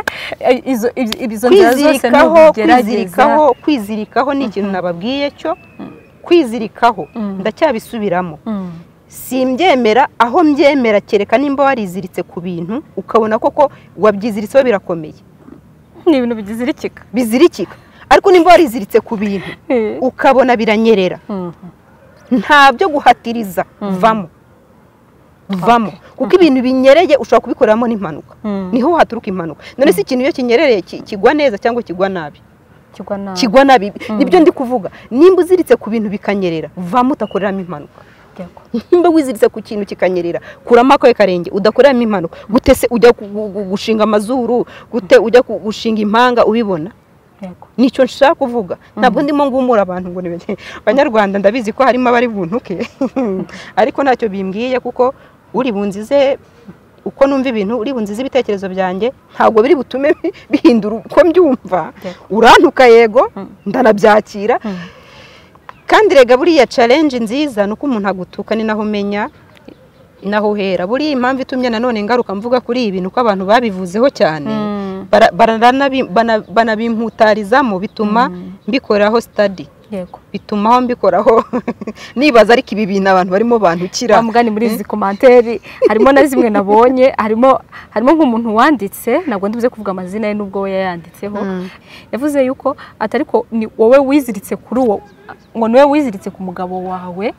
izo nzira zose kwizirikaho kwizirikaho ni ikintu nababwiye cyo kwizirikaho ndacyabisubiramo simbyemera aho mbyemera kereka nimba wariziritse ku bintu ukabona koko wabyiziritseho birakomeye ni ibintu bizirikika bizirikika ariko nimba wariziritse ku bintu ukabona biranyerera nta byo guhatiriza vamo vamo kuko ibintu binyereye ushobora kubikoreramo n'impanuka niho haturuka impanuka none si ikintu iyo kinyerereye kigwa neza cyangwa kigwa nabi kigwa nabi nibyo ndi kuvuga nimba uziritse ku bintu bikanyerera vamo utakoreramo impanuka nimba wiziritse ku kintu kikanyerera kuramo akawe karenge udakoreramo impanuka gute se ujya gushinga amazuru gute ujya gushinga impanga ubibona nicyo nshaka kuvuga ntabwo ndimo ngumura abantu ngo banyarwanda ndabizi ko harimo abari buntuke ariko ntacyo bimbwiye kuko uri bunzize uko numva ibintu uri bunzize ibitekerezo byanjye ntabwo biri butume bihindura uko mbyumva urantuka yego ndanabyakira kandi rega buriya challenge nziza ni uko umuntu agutuka ni naho umenya naho uhera buriya impamvu itumye nanone ngaruka mvuga kuri ibi ni uko abantu babivuzeho cyane banabimutarizamo bituma mbikoraho sitadi bituma aho mbikoraho nibaza ariko ibi bintu abantu barimo bandukira mugani muri izi komantere harimo na zimwe nabonye harimo harimo nk'umuntu wanditse ntabwo ndibuze kuvuga amazina ye n'ubwo we yayanditseho yavuze yuko atari ko ni wowe wiziritse kuri uwo ngo niwe wiziritse ku mugabo wawe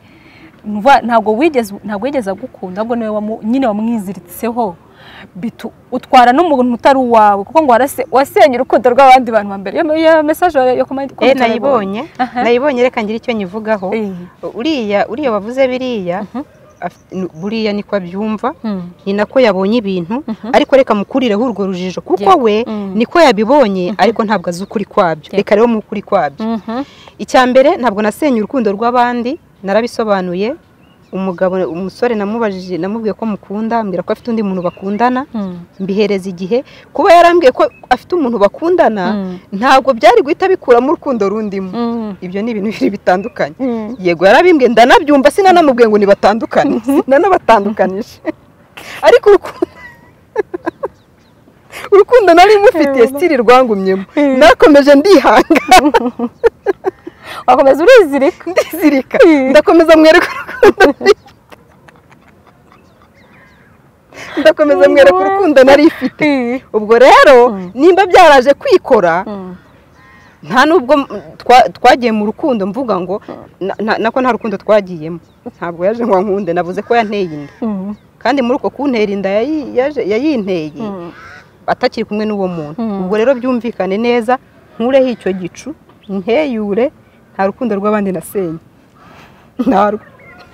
ntabwo wigeze ntabwo wigeze agukunda ahubwo niwe nyine wamwiziritseho utwara n'umuntu utari uwawe kuko ngo wasenye urukundo rw'abandi bantu ba mbere iyo mesaje yo kumanikwa nayibonye nayibonye reka ngire icyo nyivugaho uriya uriya wavuze biriya buriya niko abyumva ni nako yabonye ibintu ariko reka mukurireho urwo rujijo kuko we niko yabibonye ariko ntabwo azi ukuri kwabyo reka rero mu ukuri kwabyo icya mbere ntabwo nasenye urukundo rw'abandi narabisobanuye umugabo umusore namubajije namubwiye ko mukunda ambwira ko afite undi muntu bakundana mbihereza igihe kuba yarambwiye ko afite umuntu bakundana ntabwo byari guhita bikuramo urukundo rundimo ibyo ni ibintu bibiri bitandukanye yego yarabimbwiye ndanabyumva sinanamubwiye ngo nibatandukane sinanabatandukanije ariko urukundo nari mufitiye sitiri rwangumyemo nakomeje ndihanga wakomeza urizirika ndizirika ndakomeza mwereka urukundo ndakomeza mwereka urukundo nari ifite ubwo rero nimba byaraje kwikora nta nubwo twagiye mu rukundo mvuga ngo nako nta rukundo twagiyemo ntabwo yaje ngo nkunde navuze ko yanteye inda kandi muri uko kuntera inda yayinteye atakiri kumwe n'uwo muntu ubwo rero byumvikane neza nkureho icyo gicu nteyure nta rukundo rw'abandi nasenye ntarwo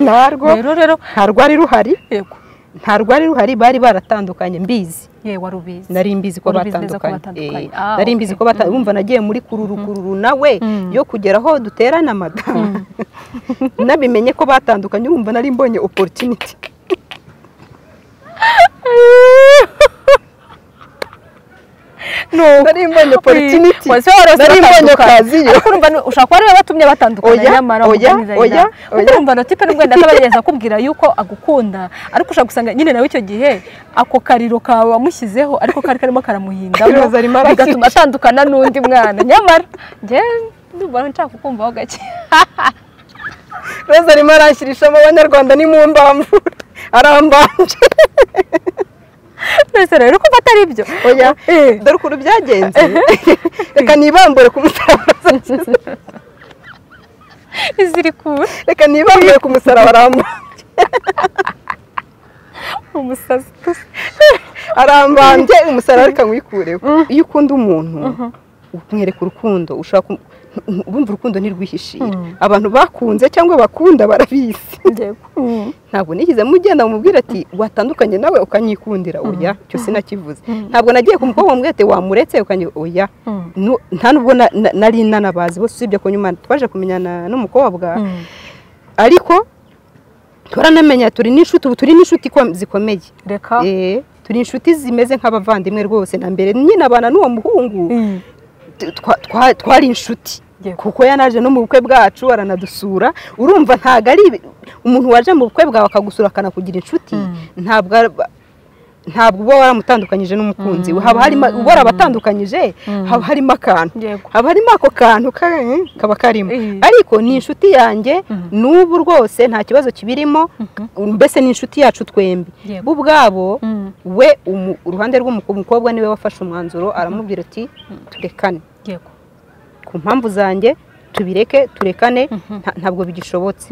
nta rwari ruhari nta rwari ruhari bari baratandukanye mbizi nari mbizi ko batandukanye nari mbizi ko batandukanye wumva nagiye muri kururu kururu nawe yo kugera aho duterana amada nabimenye ko batandukanye urumva nari mbonye opportunity nari mbonye opportunity nari mbonye kazi yo ushobora kuba ariwe batumye batandukana nyamara oya oya urumva no tipe n'ubwo ndakaba yageza akubwira yuko agukunda ariko ushobora gusanga nyine nawe icyo gihe ako kariro kawe wamushyizeho ariko kari karimo karamuhindamo bigatuma atandukana n'undi mwana nyamara njyewe ndumva nshaka kukumvaho gake roza arimo arashyiririshamo abanyarwanda ni mu mbamvura arambanje mbese rero ko atari byo oya dore ukuntu byagenze reka nibambure ku musaraba izirikura reka nibambure ku musaraba arambanje umusazi arambanje umusaraba reka nk'uyikureho iyo ukunda umuntu umwereka urukundo ushaka urumva urukundo ntirwihishira abantu bakunze cyangwa bakunda barabizi ntabwo nigeze mugenda mubwira ati watandukanye nawe ukanyikundira oya cyo sinakivuze ntabwo nagiye ku mukobwa mubwira ati wamuretse ukanye oya nta nubwo nari nanabazi bose usibye ku nyuma twaje kumenyana n'umukobwa ariko turanamenya turi n'inshuti ubu turi n'inshuti zikomeye reka turi inshuti zimeze nk'abavandimwe rwose na mbere nyine abana n'uwo muhungu twari inshuti kuko yanaje no mu bukwe bwacu aranadusura urumva ntabwo ari umuntu waje mu bukwe bwawe akagusura akanakugira inshuti ntabwo ntabwo uba waramutandukanyije n'umukunzi haba harimo ubora abatandukanyije haba harimo akantu haba harimo ako kantu kaba karimo ariko ni inshuti yanjye n'ubu rwose nta kibazo kibirimo mbese ni inshuti yacu twembi bo ubwabo we uruhande rw'umukobwa niwe wafashe umwanzuro aramubwira ati turekane ku mpamvu zanjye tubireke turekane ntabwo bigishobotse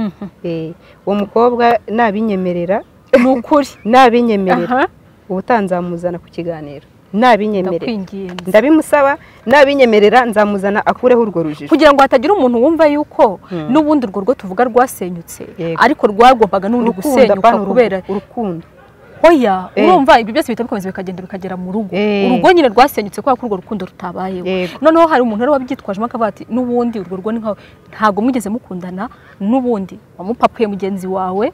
uwo mukobwa nabinyemerera ni ukuri nabinyemerera ubuta nzamuzana ku kiganiro nabinyemerera ndabimusaba nabinyemerera nzamuzana akureho urwo rujijo kugira ngo hatagira umuntu wumva yuko n'ubundi urwo rwo tuvuga rwasenyutse ariko rwagombaga n'ubundi gusenyuka kubera urukundo hoya urumva ibyo byose bihita bikomeza bikagenda bikagera mu rugo urugo nyine rwasenyutse kubera ko urwo rukundo rutabayeho noneho hari umuntu wari wabyitwajemo akavuga ati n'ubundi urwo rwo ni nkawe ntabwo mwigeze mukundana n'ubundi wamupapuye mugenzi wawe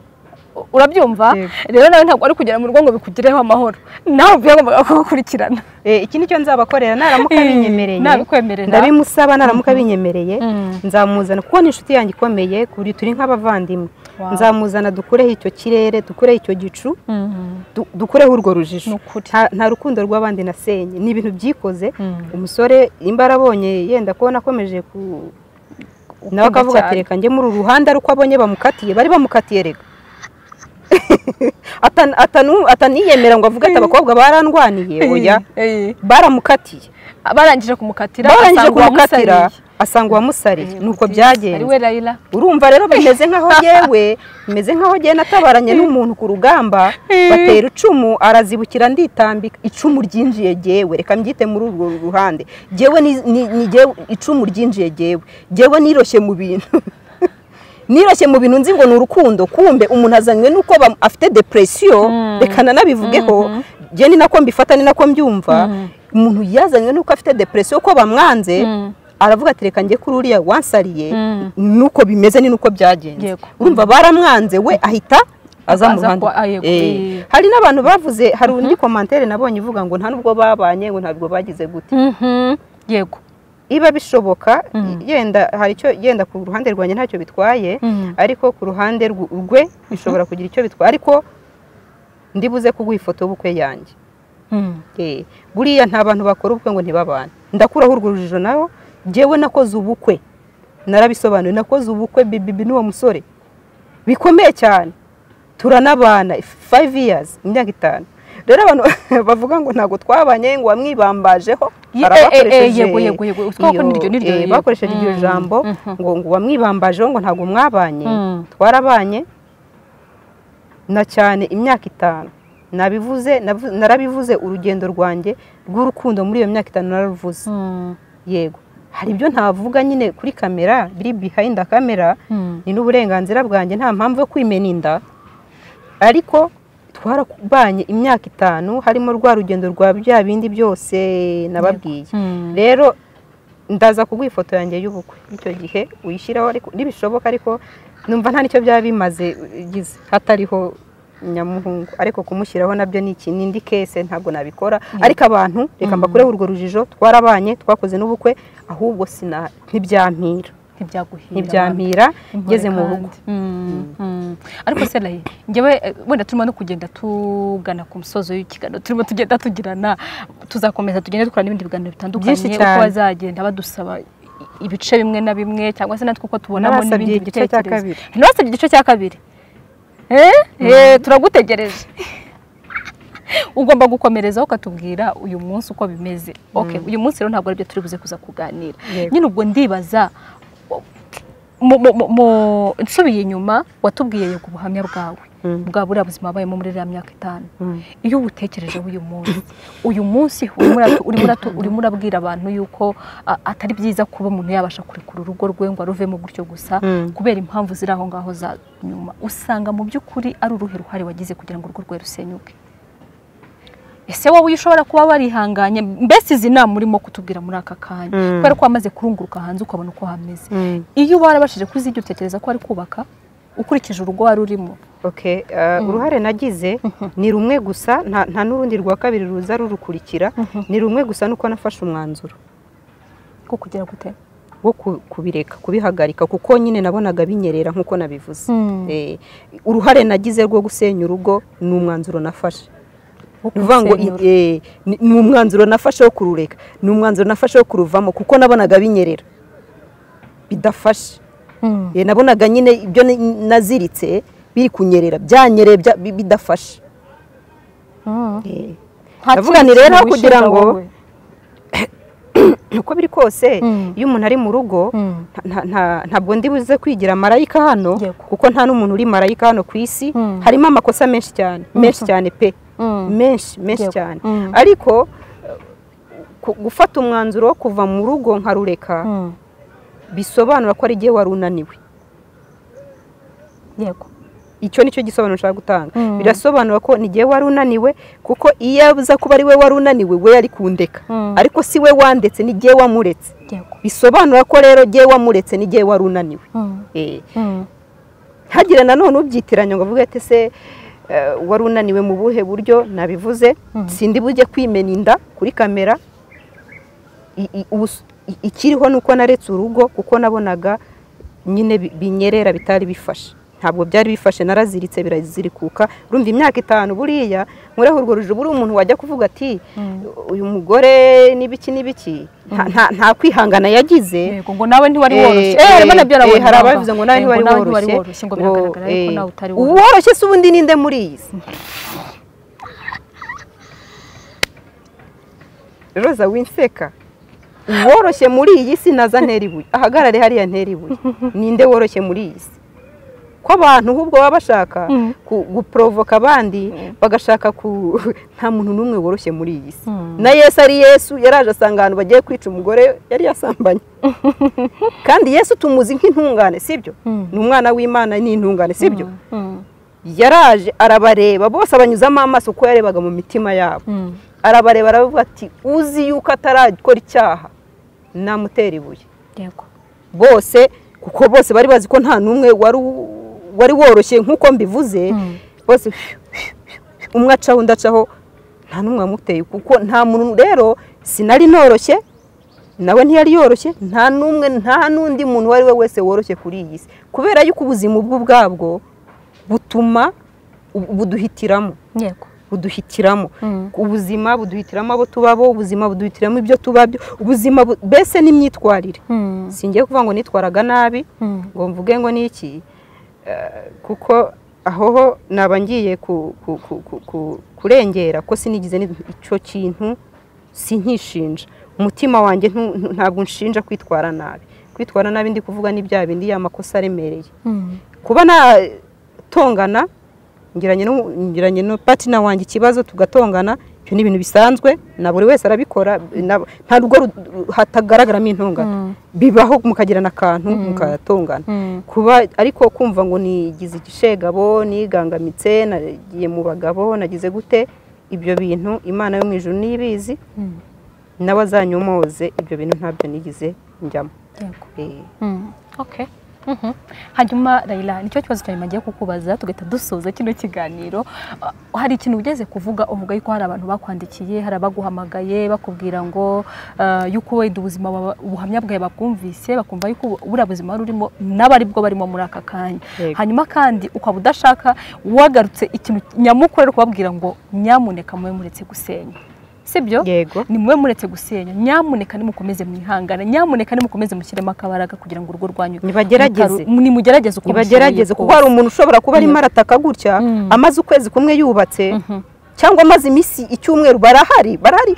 urabyumva rero nawe ntabwo ari kugera mu rugo ngo bikugireho amahoro nawe byagombaga kugukurikirana iki nicyo nzabakorera naramuka binyemereye nabikwemerera ndabimusaba naramuka binyemereye nzamuzana kuko ni inshuti yanjye ikomeye ku buryo turi nk'abavandimwe nzamuzana dukureho icyo kirere dukureho icyo gicu dukureho urwo rujijo nta rukundo rw'abandi nasenye ni ibintu byikoze umusore nimba arabonye yenda kubona akomeje ku nawe akavuga ati reka njye muri uru ruhande ari uko abonye bamukatiye bari bamukatiye reka ataniyemera ngo avuge ati abakobwa barandwaniye oya baramukatiye barangije kumukatira barangije kumukatira asanga uwamusariye nuko byagenze urumva rero bimeze nkaho yewe bimeze nkaho yewe natabaranye n'umuntu ku rugamba batera icumu arazibukira nditambika icumu ryinjiye yewe reka mbyite muri urwo ruhande yewe icumu ryinjiye yewe yewe niroshye mu bintu niroshye mu bintu nzi ngo ni urukundo kumbe umuntu azanywe n'uko afite depresiyo reka nanabivugeho njye ni nako mbifata ni nako mbyumva umuntu yazanywe n'uko afite depresiyo ko bamwanze aravuga ati reka njye kuri uriya wansariye nuko bimeze ni nuko byagenze urumva baramwanze we ahita aza mu ruhande hari n'abantu bavuze hari undi komantere nabonye ivuga ngo nta nubwo babanye ngo ntabwo bagize gute yego iba bishoboka yenda hari icyo yenda ku ruhande rwanjye ntacyo bitwaye ariko ku ruhande rwe bishobora kugira icyo bitwaye ariko ndibuze kuguha ifoto y'ubukwe yanjye buriya nta bantu bakora ubukwe ngo ntibabane ndakuraho urwo rujijo nawe ngewe nakoze ubukwe narabisobanuye nakoze ubukwe bibi n'uwo musore bikomeye cyane turanabana fayive iyazi imyaka itanu rero abantu bavuga ngo ntabwo twabanye ngo wamwibambajeho bakoresheje iryo jambo ngo ngo wamwibambajeho ngo ntabwo mwabanye twarabanye na cyane imyaka itanu nabivuze narabivuze urugendo rwanjye rw'urukundo muri iyo myaka itanu nararuvuze yego hari ibyo ntavuga nyine kuri kamera biri behind kamera ni n'uburenganzira bwanjye nta mpamvu yo kwimena inda ariko twarabanye imyaka itanu harimo rwa rugendo rwa bya bindi byose nababwiye rero ndaza kuguha ifoto yanjye y'ubukwe icyo gihe uyishyiraho nibishoboka ariko numva nta nicyo byaba bimaze hatariho nyamuhungu ariko kumushyiraho nabyo ni ikindi kese ntabwo nabikora ariko abantu reka mbakureho urwo rujijo twarabanye twakoze n'ubukwe ahubwo ntibyampira ntibyampira ngeze mu rugo ariko serayi ngewe wenda turimo no kugenda tugana ku musozo w'ikiganiro turimo tugenda tugirana tuzakomeza tugenda dukora n'ibindi biganiro bitandukanye uko bazagenda badusaba ibice bimwe na bimwe cyangwa se natwe uko tubonamo n'ibindi bitekerezo ntibasabye igice cya kabiri turagutegereje ugomba gukomerezaho ukatubwira uyu munsi uko bimeze uyu munsi rero ntabwo aribyo turi buze kuza kuganira nyine ubwo ndibaza nsubiye inyuma watubwiye ku buhamya bwawe bwa buriya buzima wabayemo muri iriya myaka itanu iyo ubutekerejeho uyu munsi uyu munsi urimo uratu- urimo uratu- urimo urabwira abantu yuko a- atari byiza kuba umuntu yabasha kurekura urugo rwe ngo aruvemo gutyo gusa Mm. kubera impamvu ziri aho ngaho za nyuma usanga mu by'ukuri ari uruhe ruhare wagize kugira ngo urugo rwe rusenyuke ese wowe ushobora kuba warihanganye mbese izi nama urimo kutubwira muri aka kanya Mm. kubera ko wamaze kurunguruka hanze ukabona uko hameze Mm. iyo uba warabashije kuzijya utekereza ko ari kubaka ukurikije urugo wari urimo Okay, uh, uruhare nagize ni rumwe gusa nta nta n'urundi rwa kabiri ruza rurukurikira ni rumwe gusa nuko nafashe umwanzuro ko kugira gute wo ku- kubireka kubihagarika kuko nyine nabonaga binyerera nk'uko nabivuze Mm. Eh, uruhare nagize rwo gusenya urugo ni umwanzuro nafashe ni ukuvuga ngo Kurusenyura. eh, ni ni umwanzuro nafashe wo kurureka ni umwanzuro nafashe wo kuruvamo kuko nabonaga binyerera bidafashe Mm. Eh, nabonaga nyine ibyo ni- naziritse biri kunyerera byanyereye bya- bi- bidafashe Mm. Eh, Nta ndavuga kindi nti rero kintu kugira wishimira ngo wowe. uko biri kose Mm. iyo umuntu ari mu rugo Mm. nta- nta- ntabwo ndi buze kwigira marayika hano Yego. kuko nta n'umuntu uri marayika hano ku isi Mm. harimo amakosa menshi cyane menshi cyane pe Mm. menshi menshi Yego. cyane Mm. ariko eh, ku- gufata umwanzuro wo kuva mu rugo nkarureka Mm. bisobanura ko ari igihe wari unaniwe yego icyo ni cyo gisobanuro nshaka gutanga Mm. birasobanura ko ni igihe wari unaniwe kuko iyo abuza kuba ari we wari unaniwe we yari kundeka Mm. ariko si we wandetse ni igihe wamuretse yego bisobanura ko rero igihe wamuretse ni igihe wari unaniwe Mm. Eh, Mm. ntagire nanone ubyitiranya ngo avuge ati se eh, wari unaniwe mu buhe buryo nabivuze Mhm. sindi bujye kwimena inda kuri kamera I- i- ubus- i- ikiriho ni uko naretse urugo kuko nabonaga nyine bi- binyerera bitari bifashe ntabwo byari bifashe naraziritse birazirikuka urumva imyaka itanu buriya muri urwo rujibu uri umuntu wajya kuvuga ati uyu mugore n'ibiki n'ibiki nta- nta- nta kwihangana yagize yego ngo nawe ntiwari Eh, woroshye eh, eh harimo na byo eh, arabonye hari namba. ababivuze ngo nawe Eh, ntiwari ntiwari woroshye woroshye ngo ngo, biragaragara eh, ariko nawe utari woroshye uworoshye se ubundi ninde muri iyi si roza winseka uworoshye muri iyi si naza ntera ibuye ahagarare hariya ntera ibuye ninde woroshye muri iyi si ko abantu ahubwo baba bashaka ku- guporovoka abandi bagashaka ku nta muntu n'umwe woroshye muri iyi si Mm. na yesu ari yesu yaraje asanga ahantu bagiye kwica umugore yari yasambanye kandi yesu tumuzi nk'intungane sibyo Mm. ni umwana w'imana n'intungane sibyo Mm. yaraje arabareba bose abanyuzamo amaso uko yarebaga mu mitima yabo Mm. arabareba aravuga ati uzi yuko atarakora icyaha namutera ibuye yego bose kuko bose bari bazi ko nta n'umwe wari u- wari woroshye nk'uko mbivuze Mm. bose umwe acaho undi acaho nta n'umwe wamuteye kuko nta muntu rero sinari noroshye nawe ntiyari yoroshye nta n'umwe nta n'undi muntu uwo ari we wese woroshye kuri iyi si kubera yuko ubuzima ubwo ubwabwo butuma bu- buduhitiramo yego buduhitiramo Mm. ubuzima buduhitiramo abo tubabo ubuzima buduhitiramo ibyo tubabyo ubuzima bu- mbese n'imyitwarire Mm. singiye kuvuga ngo nitwaraga nabi Mm. ngo mvuge ngo ni iki Eh, kuko aho ho naba ngiye ku- ku- ku- ku- ku- kurengera ko sinigize ni- icyo kintu sinkishinja umutima wanjye ntu- ntu- ntabwo unshinja kwitwara nabi kwitwara nabi ndi kuvuga ni bya bindi ya makosa aremereye Mm. kuba natongana ngiranye n'u- ngiranye no patina wanjye ikibazo tugatongana ibyo ni ibintu bisanzwe na buri wese arabikora na- nta rugo ru- ru- hatagaragaramo intongana bibaho mukagirana akantu mukatongana Mm. kuba ariko kumva ngo nigize igishegabo nigangamitse nagiye mu bagabo nagize gute ibyo bintu imana yo mu ijuru nibizi Mm. nawe azanyomoze ibyo bintu ntabyo nigize njyamo yego Eh, Mm. Okay. Mhm. hanyuma rayila nicyo kibazo cyane magiye kukubaza tugahita dusoza kino kiganiro Uh, hari ikintu ugeze kuvuga uvuga yuko hari abantu bakwandikiye hari abaguhamagaye bakubwira ngo uh, yuko wenda ubuzima baba- ubuhamya bwawe babwumvise bakumva yuko ubu- buriya buzima wari urimo n'abaribwo barimo muri aka kanya Yego. hanyuma kandi ukaba udashaka wagarutse ikintu nyamukuru ari kubabwira ngo nyamuneka mube muretse gusenya sibyo yego ni mube muretse gusenya nyamuneka nimukomeze mwihangane nyamuneka nimukomeze mushyiremo akabaraga kugira ngo urugo rwanyu Nibagerageze. mutaru- nimugerageze uko ntibagerageze kuko hari umuntu ushobora kuba arimo arataka gutya Mm. amaze ukwezi kumwe yubatse cyangwa amaze iminsi icyumweru barahari barahari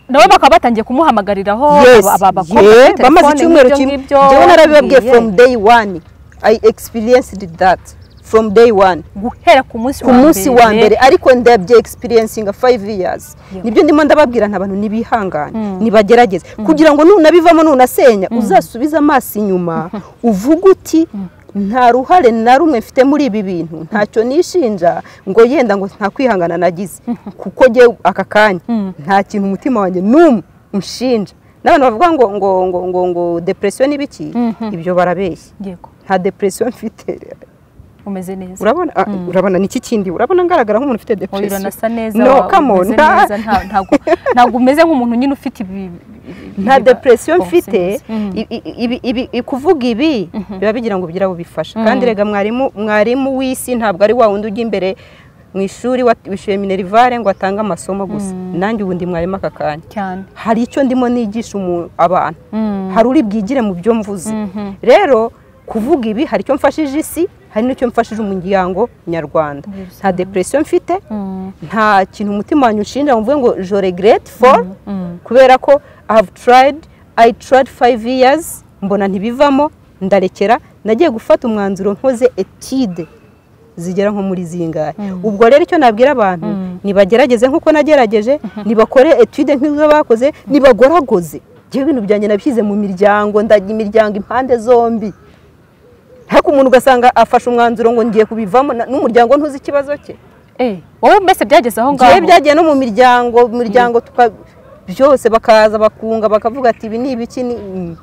nawe bakaba batangiye kumuhamagariraho yes aba- aba- abakobwa yeah, bafite bamaze telefone icyumweru n'ibyo kimwe ngibyo. njyewe narabibabwiye Yeah. from day one i experienced that from day one guhera ku munsi ku munsi wa mbere ariko ndabye experiencinga 5 years nibyo ndimo ndababwira ntabantu nibihangane nibagerageze kugira ngo nunabivamo nunasenya uzasubize amaso inyuma uvuga uti nta ruhare na rumwe mfite muri ibi bintu ntacyo nishinja ngo yenda ngo nta kwihangana nagize kuko njye aka kanya nta kintu umutima wanjye n'umwe unshinja n'abantu bavuga ngo ngo ngo ngo ngo depresiyo n'ibiki ibyo barabeshya yego nta depresiyo mfite umeze neza urabona ah, urabona niki kindi urabona ngaragara nk'umuntu ufite Oya, depression uranasa neza no wa- come on umeze nta neza, nta- ntago- ntago umeze nk'umuntu nyine ufite ibi ibi- nta ibi- depression Oh, mfite sinzi. Mm. i- i- ibi- ibi- i- kuvuga ibi biba bigira ngo bigire abo bifasha kandi rega mwarimu mwarimu w'isi ntabwo ari wa wundi ujya imbere mu ishuri wa- wishyuye minerivare ngo atange amasomo gusa nanjye ubundi mwarimu aka kanya cyane hari icyo ndimo nigisha umu- abantu Mm. hari uri bwigire mu byo mvuze rero kuvuga ibi hari icyo mfashije isi hari n'icyo mfashije umuryango nyarwanda Yes. nta depression mfite Mm. nta kintu umutima wanjye unshinja ngo mvuge ngo je regret for Mm. kubera ko i have tried i tried five years mbona ntibivamo ndarekera nagiye gufata umwanzuro nkoze etide zigera nko muri zingahe ubwo rero icyo nabwira abantu nibagerageze nk'uko nagerageje nibakore etide nk'izo bakoze nibagoragoze njyewe ibintu byanjye nabishyize mu miryango ndajya imiryango impande zombi ariko umuntu ugasanga afashe umwanzuro ngo ngiye kubivamo na- n'umuryango ntuzi ikibazo cye Eh, wowe mbese byageze aho ngiye ngaho byagiye no mu miryango mu miryango tuka byose bakaza bakunga bakavuga ati ibi ni ibiki ni mm."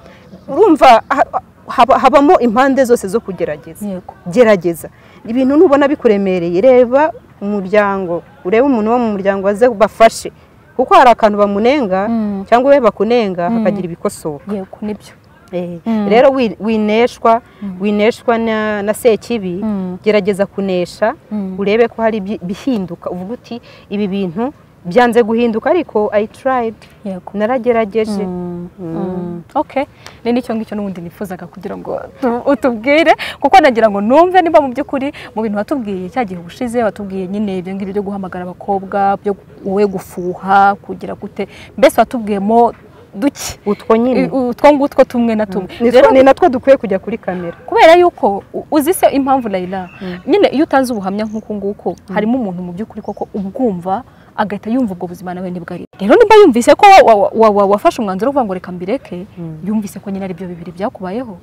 urumva ha- haba- habamo impande zose zo kugerageza Yego. gerageza ibintu nubona bikuremereye reba umuryango urebe umuntu wo mu muryango waze bafashe kuko hari akantu bamunenga cyangwa we bakunenga hakagira ibikosoka yego nibyo Eh, rero wi- wineshwa wineshwa na, na sekibi Mm. gerageza kunesha Mm. urebe ko hari bi- bihinduka uvuga uti ibi bintu byanze guhinduka ariko i tried yego naragerageje Mm. ok ni nicyo ngicyo n'ubundi nifuzaga kugira ngo tu- utubwire kuko nagira ngo numve niba mu by'ukuri mu bintu watubwiye cya gihe ubushize watubwiye nyine ibyo ngibyo byo guhamagara abakobwa byo gu- wowe gufuha kugira gute mbese watubwiyemo duke utwo nyine I- utwo ngutwo tumwe na tumwe Ni two- rero ni natwo dukwiye kujya kuri kamera kubera yuko u- uzi se impamvu Layla nyine iyo utanze ubuhamya nk'uku nguku harimo umuntu mu by'ukuri koko ubwumva agahita yumva ubwo buzima nawe nibwo ari rero nimba yumvise ko wa- wa- wa- wa- wafashe umwanzuro wo kuvuga ngo reka mbireke yumvise ko nyine ari byo bibiri byakubayeho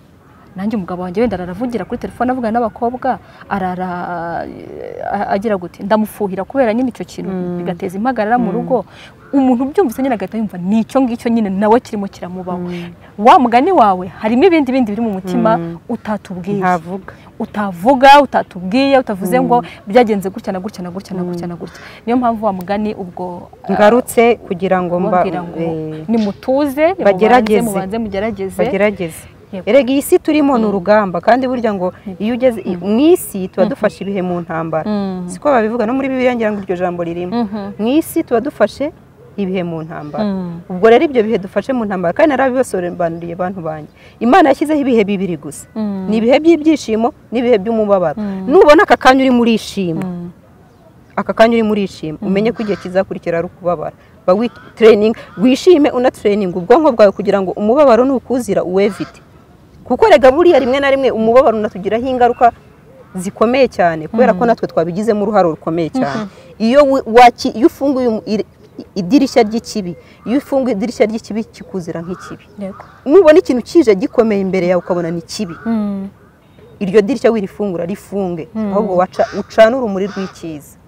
nanjye umugabo wanjye wenda araravugira kuri telefone avugana n'abakobwa arara eh, agira gute ndamufuhira kubera nyine icyo kintu bigateza impagarara mu rugo umuntu ubyumvise nyine agahita yumva nicyo ngicyo nyine nawe kirimo kiramubaho wa mugani wawe harimo ibindi bindi biri mu mutima utatubwiye ntavuga utavuga utatubwiye utavuze ngo byagenze gutya na gutya na gutya na gutya na gutya niyo mpamvu wa mugani ubwo ah, ngarutse kugira ngo mba ubabwira ngo eh, nimutuze nimubanze, bagerageze. mubanze mugerageze bagerageze Yego. erega iyi si turimo ni urugamba kandi burya ngo iyo ugeze i- mu isi tuba dufashe ibihe mu ntambara Mm. siko babivuga no muri bibiliya ngira ngo iryo jambo ririmo mu isi tuba dufashe ibihe mu ntambara Mm. ubwo rero ibyo bihe dufashe mu ntambara kandi narabibasobanuriye abantu banjye imana yashyizeho ibihe bibiri gusa Mm. ni ibihe by'ibyishimo n'ibihe by'umubabaro nubona aka kanya urimo urishima Mm. aka kanya urimo urishima umenye ko igihe kizakurikira ari ukubabara ba witereyininga wishime unatereyininga ubwonko bwawe kugira ngo umubabaro nukuzira uwevite kuko rega buriya rimwe na rimwe umubabaro unatugiraho ingaruka zikomeye cyane kubera ko natwe twabigizemo uruhare rukomeye cyane iyo wi- waki- iyo ufunguye umu- iri- idirishya ry'ikibi iyo ufunguye idirishya ry'ikibi kikuzira nk'ikibi Yego. nubona ikintu kije gikomeye imbere yawe ukabona ni kibi Mm. iryo dirishya wirifungura rifunge ahubwo waca- ucana urumuri rw'icyiza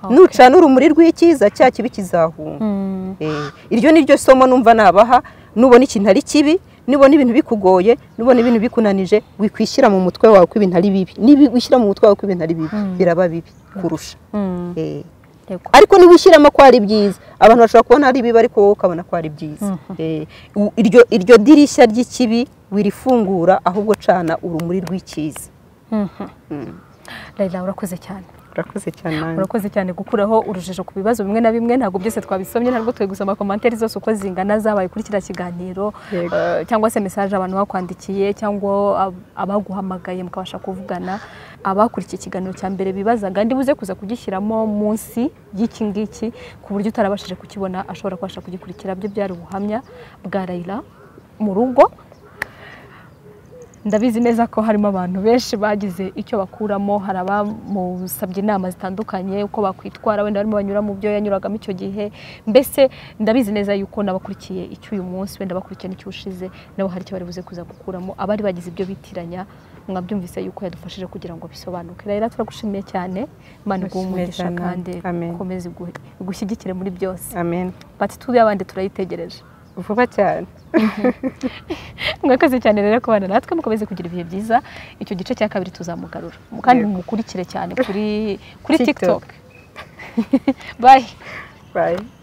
Okay. nucana urumuri rw'icyiza cya kibi kizahunga Mm. Eh, iryo ni ryo somo numva nabaha nubona ikintu ari kibi nubona ibintu bikugoye nubona ibintu bikunanije wikwishyira mu mutwe wawe ko ibintu ari bibi niba wishyira mu mutwe wawe ko ibintu ari bibi biraba bibi kurusha Mm. Eh, Yego. ariko niba ushyiramo ko ari byiza abantu bashobora kubona ari bibi ariko wowe ukabona ko ari byiza Eh, u- iryo iryo dirishya ry'ikibi wirifungura ahubwo cana urumuri rw'icyiza Layla urakoze cyane urakoze cyane urakoze cyane gukuraho urujijo ku bibazo bimwe na bimwe ntabwo byose twabisomye ntabwo twe gusoma komantere zose uko zingana zabaye kuri kiriya kiganiro Yego. eh, cyangwa se mesaje abantu bakwandikiye cyangwa ab- abaguhamagaye mukabasha kuvugana abakurikiye ikiganiro cya mbere bibazaga ndibuze kuza kugishyiramo munsi y'iki ngiki ku buryo utarabashije kukibona ashobora kubasha kugikurikira byo byari ubuhamya bwa Layla mu rugo ndabizi neza ko harimo abantu benshi bagize icyo bakuramo hari abamusabye inama zitandukanye uko bakwitwara wenda barimo banyura mu byo yanyuragamo icyo gihe mbese ndabizi neza yuko n'abakurikiye icy'uyu munsi wenda bakurikiye n'icyo ushize nabo hari icyo bari buze kuza gukuramo abari bagize ibyo bitiranya mwabyumvise yuko yadufashije kugira ngo bisobanuke rero turagushimiye cyane imana iguhe umugisha Amen. kandi Amen. ukomeze igu- igushyigikire muri byose amen pati tuzi y'abandi turayitegereje vuba cyane mwakoze cyane rero kubana natwe mukomeze kugira ibihe byiza icyo gice cya kabiri tuzamugarura kandi Yego. mukurikire cyane kuri kuri TikTok. tiktok bayi bayi